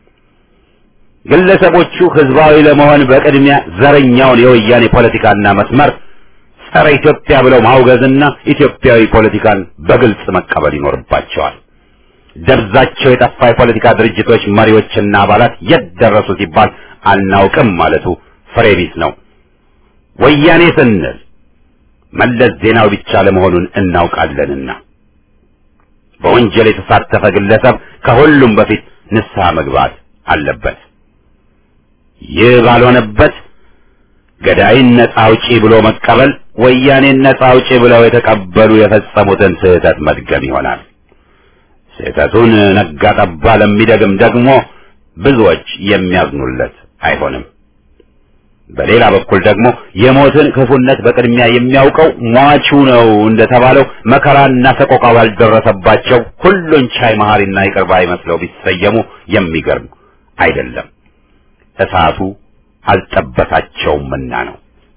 ግለሰቦቹ ህዝባዊ ለመሆን በቅድሚያ ዘረኛውን የወያኔ ፖለቲካና መስመር ጸረ ኢትዮጵያ ብለው ማውገዝና ኢትዮጵያዊ ፖለቲካን በግልጽ መቀበል ይኖርባቸዋል። ደብዛቸው የጠፋ የፖለቲካ ድርጅቶች መሪዎችና አባላት የት ደረሱ ሲባል አናውቅም ማለቱ ፍሬ ቢስ ነው። ወያኔ ስንል መለስ ዜናዊ ብቻ ለመሆኑን እናውቃለንና በወንጀል የተሳተፈ ግለሰብ ከሁሉም በፊት ንስሐ መግባት አለበት። ይህ ባልሆነበት ገዳይን ነጻ አውጪ ብሎ መቀበል ወያኔን ነጻ አውጪ ብለው የተቀበሉ የፈጸሙትን ስህተት መድገም ይሆናል። ስህተቱን ነጋ ጠባ ለሚደግም ደግሞ ብዙዎች የሚያዝኑለት አይሆንም። በሌላ በኩል ደግሞ የሞትን ክፉነት በቅድሚያ የሚያውቀው ሟቹ ነው እንደተባለው መከራና ሰቆቃ ባልደረሰባቸው ሁሉን ቻይ መሐሪና ይቅር ባይ መስለው ቢሰየሙ የሚገርም አይደለም። እሳቱ አልጠበሳቸውምና ነው።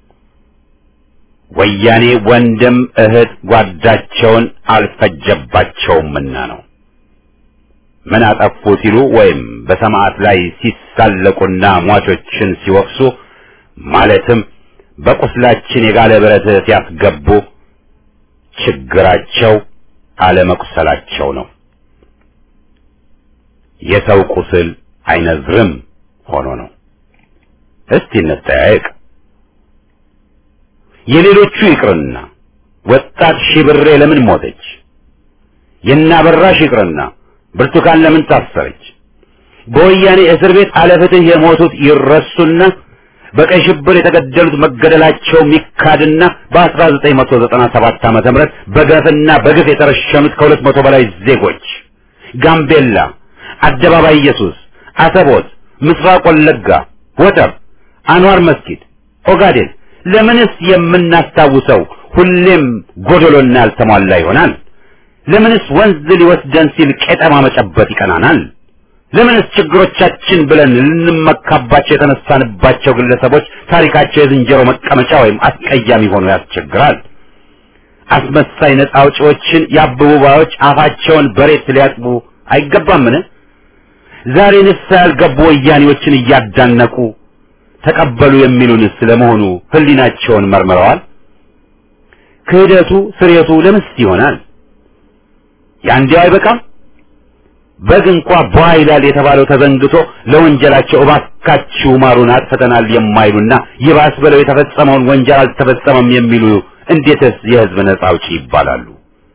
ወያኔ ወንድም እህት ጓዳቸውን አልፈጀባቸውምና ነው። ምን አጠፉ ሲሉ ወይም በሰማዕት ላይ ሲሳለቁና ሟቾችን ሲወቅሱ ማለትም በቁስላችን የጋለ ብረት ሲያስገቡ ችግራቸው አለመቁሰላቸው ነው። የሰው ቁስል አይነዝርም ሆኖ ነው። እስቲ እንጠያየቅ። የሌሎቹ ይቅርና ወጣት ሺብሬ ለምን ሞተች? የናበራሽ ይቅርና ብርቱካን ለምን ታሰረች? በወያኔ እስር ቤት አለፍትህ የሞቱት ይረሱና በቀይ ሽብር የተገደሉት መገደላቸው ሚካድና በ1997 ዓመተ ምህረት በገፍና በግፍ የተረሸኑት ከሁለት መቶ በላይ ዜጎች ጋምቤላ፣ አደባባይ ኢየሱስ፣ አሰቦት፣ ምስራቅ ወለጋ፣ ወተር፣ አንዋር መስጊድ፣ ኦጋዴን ለምንስ የምናስታውሰው ሁሌም ጎደሎና ያልተሟላ ይሆናል? ለምንስ ወንዝ ሊወስደን ሲል ቄጠማ መጨበጥ ይቀናናል? ለምንስ ችግሮቻችን ብለን ልንመካባቸው የተነሳንባቸው ግለሰቦች ታሪካቸው የዝንጀሮ መቀመጫ ወይም አስቀያሚ ሆኖ ያስቸግራል? አስመሳይ ነፃ አውጪዎችን የአበቡ ባዮች አፋቸውን በሬት ሊያጥቡ አይገባምን? ዛሬ ንስሐ ያልገቡ ወያኔዎችን እያዳነቁ ተቀበሉ የሚሉንስ ስለመሆኑ ሕሊናቸውን መርምረዋል? ክህደቱ ስሬቱ ለምስ ይሆናል? ያንዲያው አይበቃም? በግ እንኳ ቧ ይላል የተባለው ተዘንግቶ ለወንጀላቸው እባካችሁ ማሩን አጥፍተናል የማይሉና ይባስ ብለው የተፈጸመውን ወንጀል አልተፈጸመም የሚሉ እንዴትስ የሕዝብ ነጻ አውጪ ይባላሉ?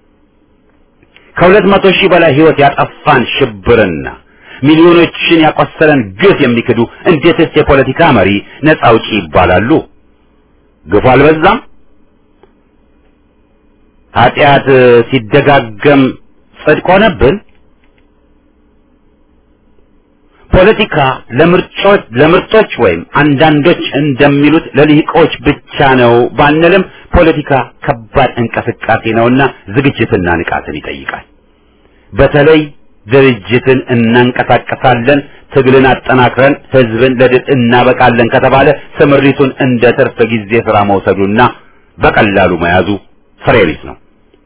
ከሁለት መቶ ሺህ በላይ ሕይወት ያጠፋን ሽብርና ሚሊዮኖችን ያቆሰለን ግፍ የሚክዱ እንዴትስ የፖለቲካ መሪ ነጻ አውጪ ይባላሉ? ግፉ አልበዛም? ኃጢአት ሲደጋገም ጽድቅ ሆነብን? ፖለቲካ ለምርጮች ለምርጦች ወይም አንዳንዶች እንደሚሉት ለልሂቆች ብቻ ነው ባንልም ፖለቲካ ከባድ እንቅስቃሴ ነውና ዝግጅትና ንቃትን ይጠይቃል። በተለይ ድርጅትን እናንቀሳቀሳለን፣ ትግልን አጠናክረን ህዝብን ለድል እናበቃለን ከተባለ ስምሪቱን እንደ ትርፍ ጊዜ ስራ መውሰዱና በቀላሉ መያዙ ፍሬ ቢስ ነው።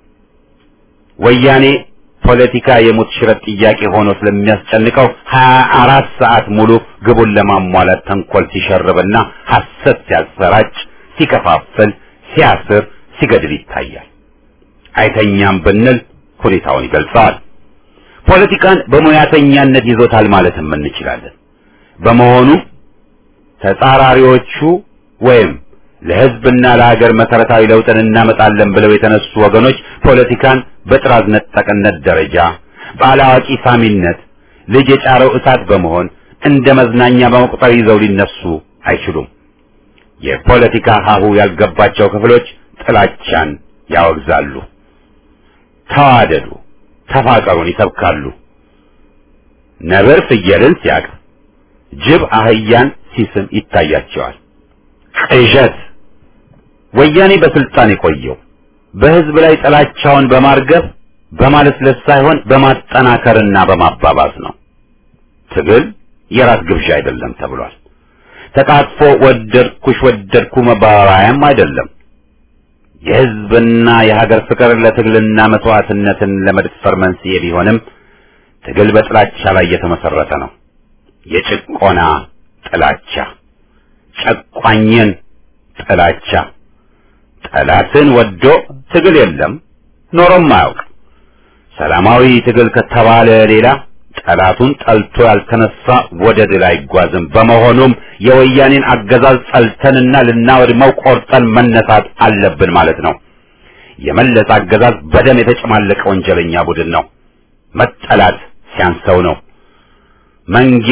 ወያኔ ፖለቲካ የሙት ሽረት ጥያቄ ሆኖ ስለሚያስጨንቀው ሀያ አራት ሰዓት ሙሉ ግቡን ለማሟላት ተንኮል ሲሸርብና ሐሰት ሲያሰራጭ፣ ሲከፋፍል፣ ሲያስር፣ ሲገድል ይታያል። አይተኛም ብንል ሁኔታውን ይገልጸዋል። ፖለቲካን በሙያተኛነት ይዞታል ማለትም እንችላለን። በመሆኑ ተጻራሪዎቹ ወይም ለህዝብና ለሀገር መሰረታዊ ለውጥን እናመጣለን ብለው የተነሱ ወገኖች ፖለቲካን በጥራዝ ነጠቅነት ደረጃ ባላዋቂ ሳሚነት ልጅ የጫረው እሳት በመሆን እንደ መዝናኛ በመቁጠር ይዘው ሊነሱ አይችሉም። የፖለቲካ ሀሁ ያልገባቸው ክፍሎች ጥላቻን ያወግዛሉ። ተዋደዱ፣ ተፋቀሩን ይሰብካሉ። ነብር ፍየልን ሲያቅፍ፣ ጅብ አህያን ሲስም ይታያቸዋል። ቅዠት። ወያኔ በስልጣን የቆየው በህዝብ ላይ ጥላቻውን በማርገብ በማለስለስ ሳይሆን በማጠናከርና በማባባስ ነው። ትግል የራስ ግብዣ አይደለም ተብሏል። ተቃጥፎ ወደድኩሽ ወደድኩ መባባያም አይደለም። የህዝብና የሀገር ፍቅር ለትግልና መስዋዕትነትን ለመድፈር መንስኤ ቢሆንም ትግል በጥላቻ ላይ የተመሰረተ ነው። የጭቆና ጥላቻ፣ ጨቋኝን ጥላቻ። ጠላትን ወዶ ትግል የለም ኖሮም አያውቅ። ሰላማዊ ትግል ከተባለ ሌላ ጠላቱን ጠልቶ ያልተነሳ ወደ ድል አይጓዝም። በመሆኑም የወያኔን አገዛዝ ጠልተንና ልናወድመው ቆርጠን መነሳት አለብን ማለት ነው። የመለስ አገዛዝ በደም የተጨማለቀ ወንጀለኛ ቡድን ነው። መጠላት ሲያንሰው ነው። መንጌ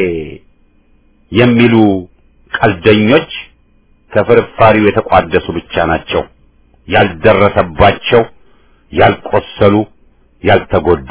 የሚሉ ቀልደኞች ከፍርፋሪው የተቋደሱ ብቻ ናቸው። ያልደረሰባቸው፣ ያልቆሰሉ፣ ያልተጎዱ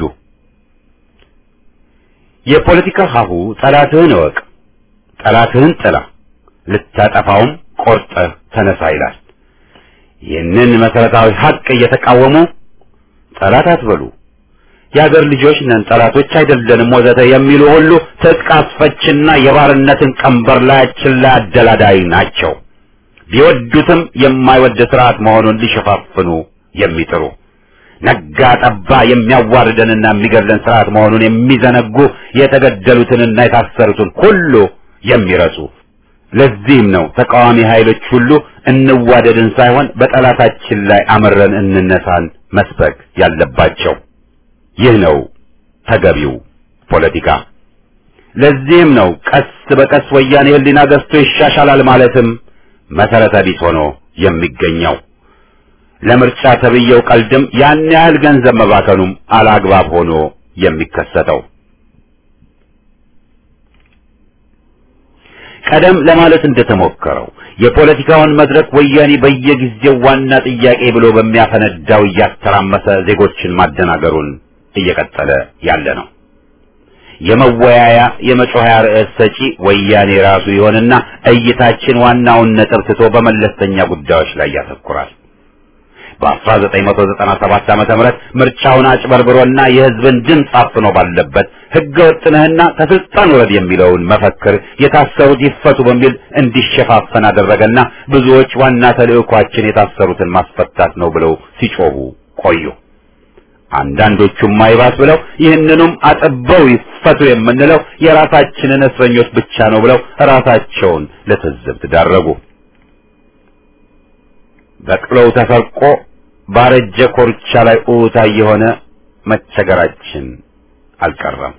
የፖለቲካ ሀሁ ጠላትህን እወቅ፣ ጠላትህን ጥላ፣ ልታጠፋውም ቆርጠህ ተነሳ ይላል። ይህንን መሰረታዊ ሀቅ እየተቃወሙ ጠላት አትበሉ፣ የአገር ልጆች ነን፣ ጠላቶች አይደለንም ወዘተ የሚሉ ሁሉ ትጥቅ አስፈችና የባርነትን ቀንበር ላያችን ላይ አደላዳይ ናቸው። ቢወዱትም የማይወድ ስርዓት መሆኑን ሊሸፋፍኑ የሚጥሩ ነጋ ጠባ የሚያዋርደንና የሚገድለን ስርዓት መሆኑን የሚዘነጉ የተገደሉትንና የታሰሩትን ሁሉ የሚረሱ። ለዚህም ነው ተቃዋሚ ኃይሎች ሁሉ እንዋደድን ሳይሆን በጠላታችን ላይ አመረን እንነሳን መስበክ ያለባቸው። ይህ ነው ተገቢው ፖለቲካ። ለዚህም ነው ቀስ በቀስ ወያኔ ሕሊና ገዝቶ ይሻሻላል ማለትም መሰረተ ቢስ ሆኖ የሚገኘው። ለምርጫ ተብየው ቀልድም ያን ያህል ገንዘብ መባከኑም አላግባብ ሆኖ የሚከሰተው ቀደም ለማለት እንደተሞከረው የፖለቲካውን መድረክ ወያኔ በየጊዜው ዋና ጥያቄ ብሎ በሚያፈነዳው እያተራመሰ ዜጎችን ማደናገሩን እየቀጠለ ያለ ነው። የመወያያ የመጮኸያ ርዕስ ሰጪ ወያኔ ራሱ ይሆንና እይታችን ዋናውን ነጥብ ትቶ በመለስተኛ ጉዳዮች ላይ ያተኩራል። በ1997 ዓመተ ምህረት ምርጫውን አጭበርብሮና የሕዝብን ድምፅ አፍኖ ባለበት ሕገ ወጥነህና ከስልጣን ውረድ የሚለውን መፈክር የታሰሩት ይፈቱ በሚል እንዲሸፋፈን አደረገና ብዙዎች ዋና ተልዕኳችን የታሰሩትን ማስፈታት ነው ብለው ሲጮሁ ቆዩ። አንዳንዶቹም አይባስ ብለው ይህንኑም አጥበው ይፈቱ የምንለው የራሳችንን እስረኞች ብቻ ነው ብለው ራሳቸውን ለትዝብት ዳረጉ። በቅሎው ተሰርቆ ባረጀ ኮርቻ ላይ ኡታ የሆነ መቸገራችን አልቀረም።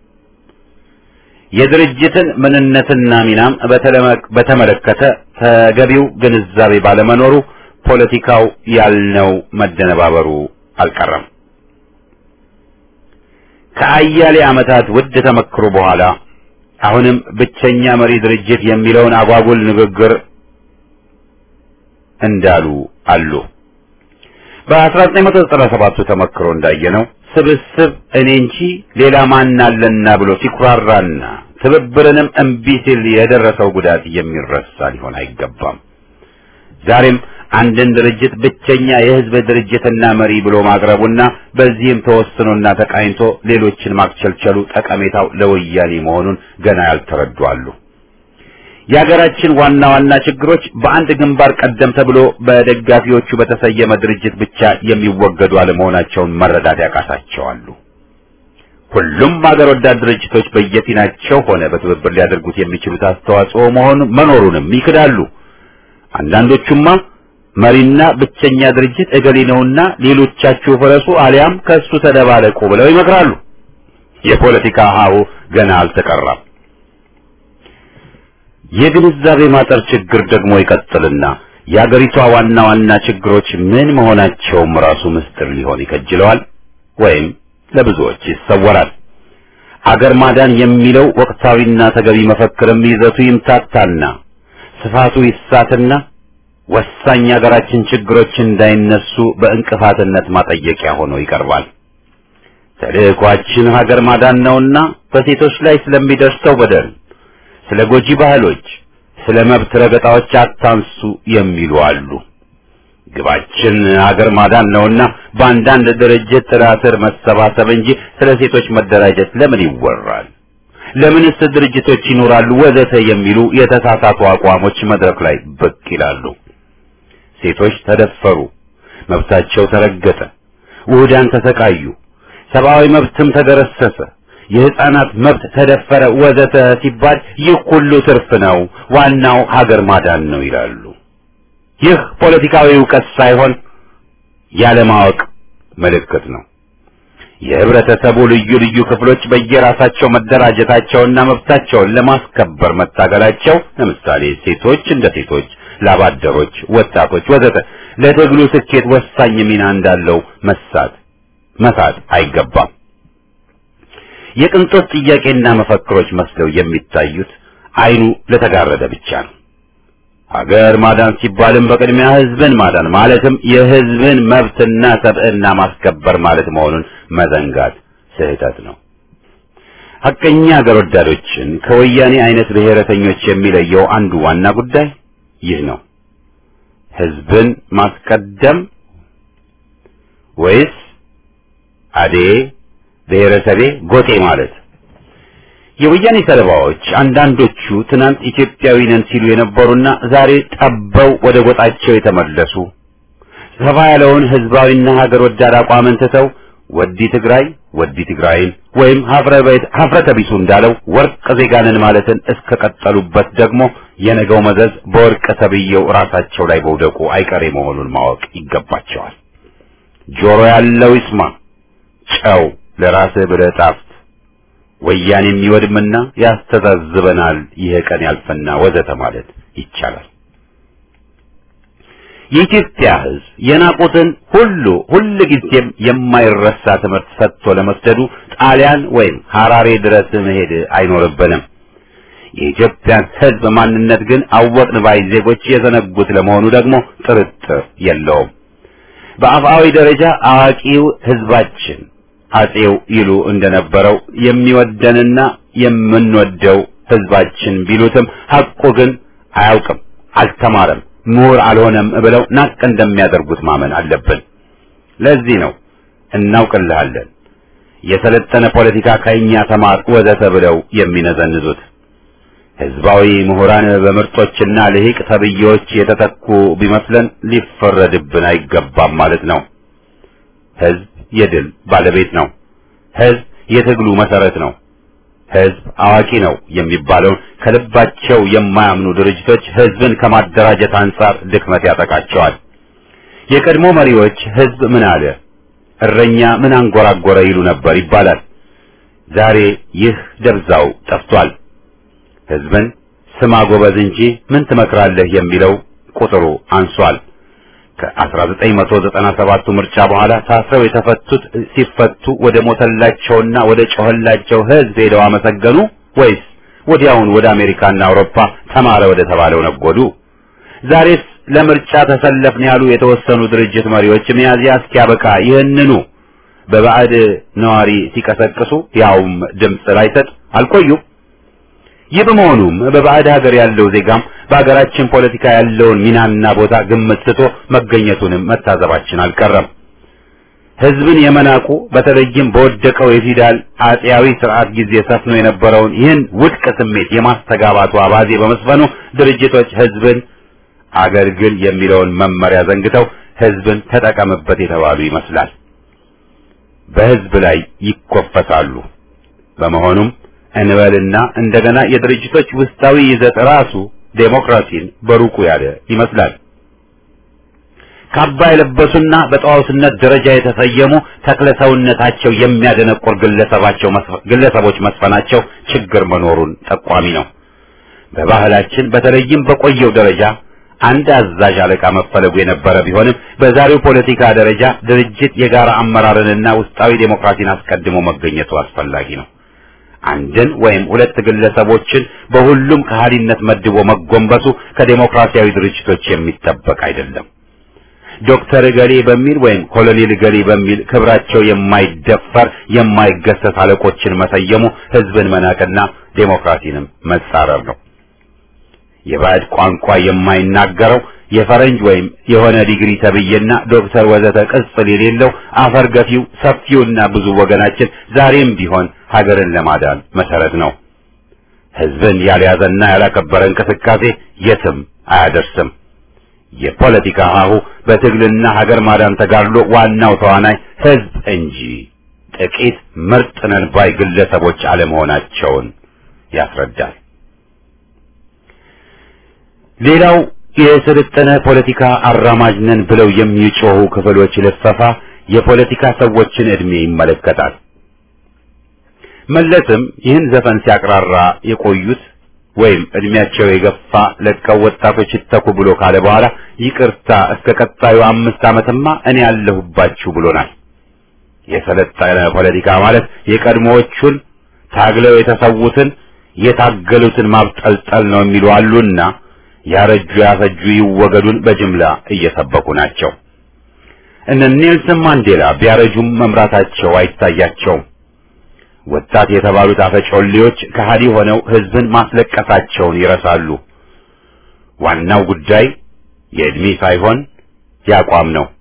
የድርጅትን ምንነትና ሚናም በተመለከተ ተገቢው ግንዛቤ ባለመኖሩ ፖለቲካው ያልነው መደነባበሩ አልቀረም። ከአያሌ ዓመታት ውድ ተመክሮ በኋላ አሁንም ብቸኛ መሪ ድርጅት የሚለውን አጓጉል ንግግር እንዳሉ አሉ። በ1997 ተመክሮ እንዳየነው ስብስብ እኔ እንጂ ሌላ ማን አለና ብሎ ሲኩራራና ትብብርንም እምቢ ሲል የደረሰው ጉዳት የሚረሳ ሊሆን አይገባም። ዛሬም አንድን ድርጅት ብቸኛ የሕዝብ ድርጅትና መሪ ብሎ ማቅረቡና በዚህም ተወስኖና ተቃኝቶ ሌሎችን ማክቸልቸሉ ጠቀሜታው ለወያኔ መሆኑን ገና ያልተረዱ አሉ። የሀገራችን ዋና ዋና ችግሮች በአንድ ግንባር ቀደም ተብሎ በደጋፊዎቹ በተሰየመ ድርጅት ብቻ የሚወገዱ አለመሆናቸውን መረዳት ያቃታቸዋሉ። ሁሉም ሀገር ወዳድ ድርጅቶች በየፊናቸው ሆነ በትብብር ሊያደርጉት የሚችሉት አስተዋጽኦ መሆኑ መኖሩንም ይክዳሉ። አንዳንዶቹማ መሪና ብቸኛ ድርጅት እገሌ ነውና ሌሎቻችሁ ፍረሱ አሊያም ከእሱ ተደባለቁ ብለው ይመክራሉ። የፖለቲካ ሀሁ ገና አልተቀራም። የግንዛቤ ማጠር ችግር ደግሞ ይቀጥልና የአገሪቷ ዋና ዋና ችግሮች ምን መሆናቸውም ራሱ ምስጢር ሊሆን ይከጅለዋል ወይም ለብዙዎች ይሰወራል። አገር ማዳን የሚለው ወቅታዊና ተገቢ መፈክርም ይዘቱ ይምታታና ስፋቱ ይሳትና ወሳኝ የሀገራችን ችግሮች እንዳይነሱ በእንቅፋትነት ማጠየቂያ ሆኖ ይቀርባል። ተልእኳችን ሀገር ማዳን ነውና በሴቶች ላይ ስለሚደርሰው በደል፣ ስለ ጎጂ ባህሎች፣ ስለ መብት ረገጣዎች አታንሱ የሚሉ አሉ። ግባችን ሀገር ማዳን ነውና በአንዳንድ ድርጅት ጥላ ስር መሰባሰብ እንጂ ስለ ሴቶች መደራጀት ለምን ይወራል? ለምንስ ድርጅቶች ይኖራሉ? ወዘተ የሚሉ የተሳሳቱ አቋሞች መድረክ ላይ ብቅ ይላሉ። ሴቶች ተደፈሩ፣ መብታቸው ተረገጠ፣ ውህዳን ተሰቃዩ፣ ሰብአዊ መብትም ተገረሰሰ፣ የህፃናት መብት ተደፈረ ወዘተ ሲባል ይህ ሁሉ ትርፍ ነው፣ ዋናው ሀገር ማዳን ነው ይላሉ። ይህ ፖለቲካዊ እውቀት ሳይሆን ያለማወቅ ምልክት ነው። የህብረተሰቡ ልዩ ልዩ ክፍሎች በየራሳቸው መደራጀታቸውና መብታቸውን ለማስከበር መታገላቸው፣ ለምሳሌ ሴቶች እንደ ሴቶች፣ ላባደሮች፣ ወጣቶች ወዘተ ለትግሉ ስኬት ወሳኝ ሚና እንዳለው መሳት መሳት አይገባም። የቅንጦት ጥያቄና መፈክሮች መስለው የሚታዩት አይኑ ለተጋረደ ብቻ ነው። ሀገር ማዳን ሲባልም በቅድሚያ ህዝብን ማዳን ማለትም የህዝብን መብትና ሰብዕና ማስከበር ማለት መሆኑን መዘንጋት ስህተት ነው። ሐቀኛ ሀገር ወዳዶችን ከወያኔ አይነት ብሔረተኞች የሚለየው አንዱ ዋና ጉዳይ ይህ ነው። ህዝብን ማስቀደም ወይስ አዴ ብሔረሰቤ ጎጤ ማለት? የወያኔ ሰለባዎች አንዳንዶቹ ትናንት ኢትዮጵያዊ ነን ሲሉ የነበሩና ዛሬ ጠበው ወደ ጎጣቸው የተመለሱ ሰፋ ያለውን ህዝባዊና ሀገር ወዳድ አቋምን ትተው ወዲ ትግራይ ወዲ ትግራይን ወይም ሀፍረተ ቢሱ እንዳለው ወርቅ ዜጋንን ማለትን እስከቀጠሉበት ደግሞ የነገው መዘዝ በወርቅ ተብዬው ራሳቸው ላይ መውደቁ አይቀሬ መሆኑን ማወቅ ይገባቸዋል። ጆሮ ያለው ይስማ፣ ጨው ለራስህ ብለህ ጣፍጥ፣ ወያኔ የሚወድምና ያስተዛዝበናል፣ ይህ ቀን ያልፈና ወዘተ ማለት ይቻላል። የኢትዮጵያ ህዝብ የናቁትን ሁሉ ሁል ጊዜም የማይረሳ ትምህርት ሰጥቶ ለመስደዱ ጣሊያን ወይም ሐራሬ ድረስ መሄድ አይኖርብንም። የኢትዮጵያን ህዝብ ማንነት ግን አወቅን ባይ ዜጎች የዘነጉት ለመሆኑ ደግሞ ጥርጥር የለውም። በአፍአዊ ደረጃ አዋቂው ህዝባችን አጼው ይሉ እንደነበረው የሚወደንና የምንወደው ህዝባችን ቢሉትም ሐቁ ግን አያውቅም፣ አልተማረም ምሁር አልሆነም ብለው ናቅ እንደሚያደርጉት ማመን አለብን። ለዚህ ነው እናውቅልሃለን፣ የሰለጠነ ፖለቲካ ከእኛ ተማር ወዘተ ብለው የሚነዘንዙት። ህዝባዊ ምሁራን በምርጦችና ልሂቅ ተብዬዎች የተተኩ ቢመስለን ሊፈረድብን አይገባም ማለት ነው። ህዝብ የድል ባለቤት ነው። ህዝብ የትግሉ መሰረት ነው። ህዝብ አዋቂ ነው የሚባለውን ከልባቸው የማያምኑ ድርጅቶች ህዝብን ከማደራጀት አንጻር ድክመት ያጠቃቸዋል። የቀድሞ መሪዎች ህዝብ ምን አለ፣ እረኛ ምን አንጎራጎረ ይሉ ነበር ይባላል። ዛሬ ይህ ደብዛው ጠፍቷል። ህዝብን ስማ ጎበዝ እንጂ ምን ትመክራለህ የሚለው ቁጥሩ አንሷል። ከ1997ቱ ምርጫ በኋላ ታስረው የተፈቱት ሲፈቱ ወደ ሞተላቸውና ወደ ጮኸላቸው ህዝብ ሄደው አመሰገኑ ወይስ ወዲያውን ወደ አሜሪካና አውሮፓ ተማረ ወደ ተባለው ነጎዱ? ዛሬስ ለምርጫ ተሰለፍን ያሉ የተወሰኑ ድርጅት መሪዎች ሚያዝያ እስኪያበቃ ይህንኑ በባዕድ ነዋሪ ሲቀሰቅሱ ያውም ድምፅ ላይሰጥ አልቆዩም። ይህ በመሆኑም በባዕድ ሀገር ያለው ዜጋም በሀገራችን ፖለቲካ ያለውን ሚናና ቦታ ግምት ስቶ መገኘቱንም መታዘባችን አልቀረም። ህዝብን የመናቁ በተለይም በወደቀው የፊውዳል አጼያዊ ስርዓት ጊዜ ሰፍኖ የነበረውን ይህን ውድቅ ስሜት የማስተጋባቱ አባዜ በመስፈኑ ድርጅቶች ህዝብን አገልግል የሚለውን መመሪያ ዘንግተው ህዝብን ተጠቀምበት የተባሉ ይመስላል። በህዝብ ላይ ይኮፈሳሉ። በመሆኑም እንበልና እንደገና የድርጅቶች ውስጣዊ ይዘት ራሱ ዴሞክራሲን በሩቁ ያለ ይመስላል። ካባ የለበሱና በጣዖትነት ደረጃ የተሰየሙ ተክለ ሰውነታቸው የሚያደነቁር ግለሰባቸው ግለሰቦች መስፈናቸው ችግር መኖሩን ጠቋሚ ነው። በባህላችን በተለይም በቆየው ደረጃ አንድ አዛዥ አለቃ መፈለጉ የነበረ ቢሆንም በዛሬው ፖለቲካ ደረጃ ድርጅት የጋራ አመራርንና ውስጣዊ ዴሞክራሲን አስቀድሞ መገኘቱ አስፈላጊ ነው። አንድን ወይም ሁለት ግለሰቦችን በሁሉም ከሃዲነት መድቦ መጎንበሱ ከዴሞክራሲያዊ ድርጅቶች የሚጠበቅ አይደለም። ዶክተር እገሌ በሚል ወይም ኮሎኔል እገሌ በሚል ክብራቸው የማይደፈር የማይገሰስ አለቆችን መሰየሙ ህዝብን መናቅና ዴሞክራሲንም መጻረር ነው። የባዕድ ቋንቋ የማይናገረው የፈረንጅ ወይም የሆነ ዲግሪ ተብዬና ዶክተር ወዘተ ቅጽል የሌለው አፈር ገፊው ሰፊውና ብዙ ወገናችን ዛሬም ቢሆን ሀገርን ለማዳን መሰረት ነው። ህዝብን ያልያዘና ያላከበረ እንቅስቃሴ የትም አያደርስም። የፖለቲካ ሀሁ በትግልና ሀገር ማዳን ተጋድሎ ዋናው ተዋናይ ህዝብ እንጂ ጥቂት ምርጥ ነን ባይ ግለሰቦች አለመሆናቸውን ያስረዳል። ሌላው የሰለጠነ ፖለቲካ አራማጅ ነን ብለው የሚጮሁ ክፍሎች ልፈፋ የፖለቲካ ሰዎችን እድሜ ይመለከታል። መለስም ይህን ዘፈን ሲያቅራራ የቆዩት ወይም እድሜያቸው የገፋ ለቀው ወጣቶች ይተኩ ብሎ ካለ በኋላ ይቅርታ እስከ ቀጣዩ አምስት ዓመትማ እኔ ያለሁባችሁ ብሎናል። የሰለጠነ ፖለቲካ ማለት የቀድሞዎቹን ታግለው የተሰዉትን የታገሉትን ማብጠልጠል ነው የሚሉ አሉና ያረጁ ያፈጁ ይወገዱን በጅምላ እየሰበኩ ናቸው። እነ ኔልሰን ማንዴላ ቢያረጁም መምራታቸው አይታያቸውም። ወጣት የተባሉት አፈጮሌዎች ከሃዲ ሆነው ህዝብን ማስለቀሳቸውን ይረሳሉ። ዋናው ጉዳይ የእድሜ ሳይሆን ያቋም ነው።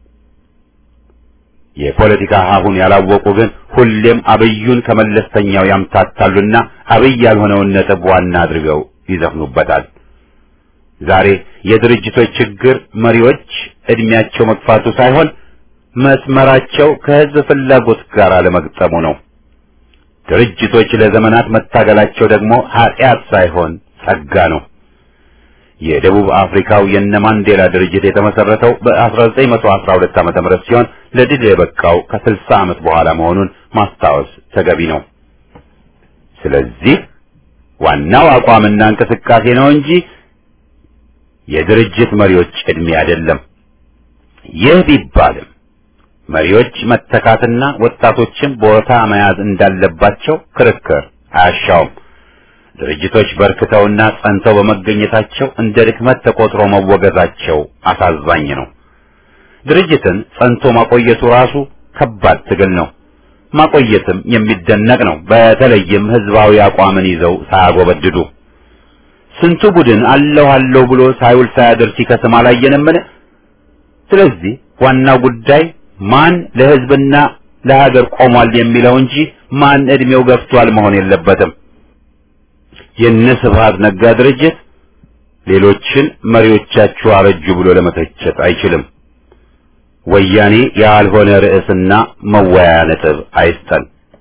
የፖለቲካ ሀሁን ያላወቁ ግን ሁሌም አብዩን ከመለስተኛው ያምታታሉና አብይ ያልሆነውን ነጥብ ዋና አድርገው ይዘፍኑበታል። ዛሬ የድርጅቶች ችግር መሪዎች እድሜያቸው መግፋቱ ሳይሆን መስመራቸው ከህዝብ ፍላጎት ጋር አለመግጠሙ ነው። ድርጅቶች ለዘመናት መታገላቸው ደግሞ ኃጢአት ሳይሆን ጸጋ ነው። የደቡብ አፍሪካው የነ ማንዴላ ድርጅት የተመሰረተው በ1912 ዓመተ ምህረት ሲሆን ለድል የበቃው ከ60 ዓመት በኋላ መሆኑን ማስታወስ ተገቢ ነው። ስለዚህ ዋናው አቋምና እንቅስቃሴ ነው እንጂ የድርጅት መሪዎች ዕድሜ አይደለም። ይህ ቢባልም መሪዎች መተካትና ወጣቶችን ቦታ መያዝ እንዳለባቸው ክርክር አያሻውም። ድርጅቶች በርክተውና ጸንተው በመገኘታቸው እንደ ድክመት ተቆጥሮ መወገዛቸው አሳዛኝ ነው። ድርጅትን ጸንቶ ማቆየቱ ራሱ ከባድ ትግል ነው። ማቆየትም የሚደነቅ ነው። በተለይም ህዝባዊ አቋምን ይዘው ሳያጎበድዱ ስንቱ ቡድን አለሁ አለሁ ብሎ ሳይውል ሳያድር ሲከስም አላየንምን? ስለዚህ ዋናው ጉዳይ ማን ለህዝብና ለሀገር ቆሟል የሚለው እንጂ ማን እድሜው ገፍቷል መሆን የለበትም። የነ ስብሃት ነጋ ድርጅት ሌሎችን መሪዎቻችሁ አረጁ ብሎ ለመተቸት አይችልም። ወያኔ ያልሆነ ርዕስና መወያያ ነጥብ አይስጠን።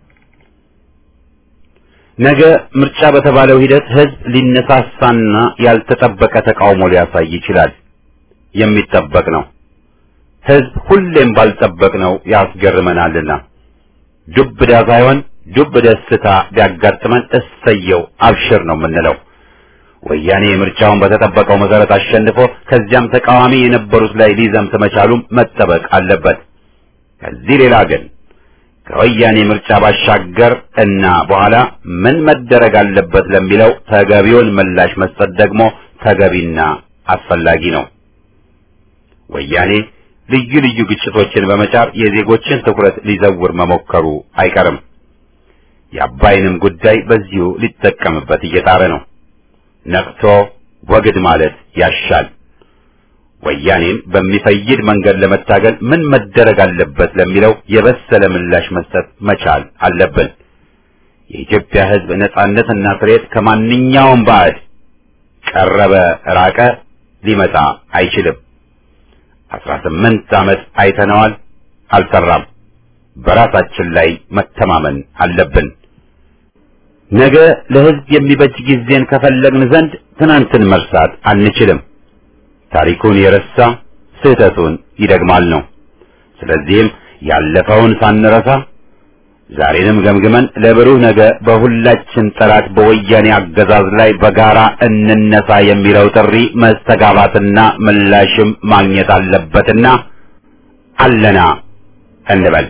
ነገ ምርጫ በተባለው ሂደት ህዝብ ሊነሳሳና ያልተጠበቀ ተቃውሞ ሊያሳይ ይችላል። የሚጠበቅ ነው። ህዝብ ሁሌም ባልጠበቅነው ያስገርመናልና ዱብዳ ሳይሆን ዱብ ደስታ ቢያጋጥመን እሰየው አብሽር ነው የምንለው። ወያኔ ምርጫውን በተጠበቀው መሰረት አሸንፎ ከዚያም ተቃዋሚ የነበሩት ላይ ሊዘምት መቻሉም መጠበቅ አለበት። ከዚህ ሌላ ግን ከወያኔ ምርጫ ባሻገር እና በኋላ ምን መደረግ አለበት ለሚለው ተገቢውን ምላሽ መስጠት ደግሞ ተገቢና አስፈላጊ ነው። ወያኔ ልዩ ልዩ ግጭቶችን በመጫር የዜጎችን ትኩረት ሊዘውር መሞከሩ አይቀርም። የአባይንም ጉዳይ በዚሁ ሊጠቀምበት እየጣረ ነው። ነቅቶ ወግድ ማለት ያሻል። ወያኔን በሚፈይድ መንገድ ለመታገል ምን መደረግ አለበት ለሚለው የበሰለ ምላሽ መስጠት መቻል አለብን። የኢትዮጵያ ሕዝብ ነጻነትና ፍሬት ከማንኛውም ባዕድ ቀረበ ራቀ ሊመጣ አይችልም። አስራ ስምንት ዓመት አይተነዋል፣ አልሰራም። በራሳችን ላይ መተማመን አለብን። ነገ ለሕዝብ የሚበጅ ጊዜን ከፈለግን ዘንድ ትናንትን መርሳት አንችልም። ታሪኩን የረሳ ስህተቱን ይደግማል ነው። ስለዚህም ያለፈውን ሳንረሳ ዛሬንም ገምግመን ለብሩህ ነገ በሁላችን ጠላት በወያኔ አገዛዝ ላይ በጋራ እንነሳ የሚለው ጥሪ መስተጋባትና ምላሽም ማግኘት አለበትና አለና እንበል።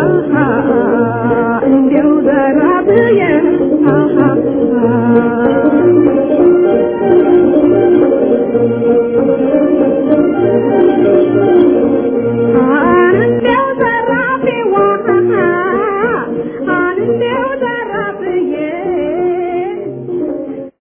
አልታ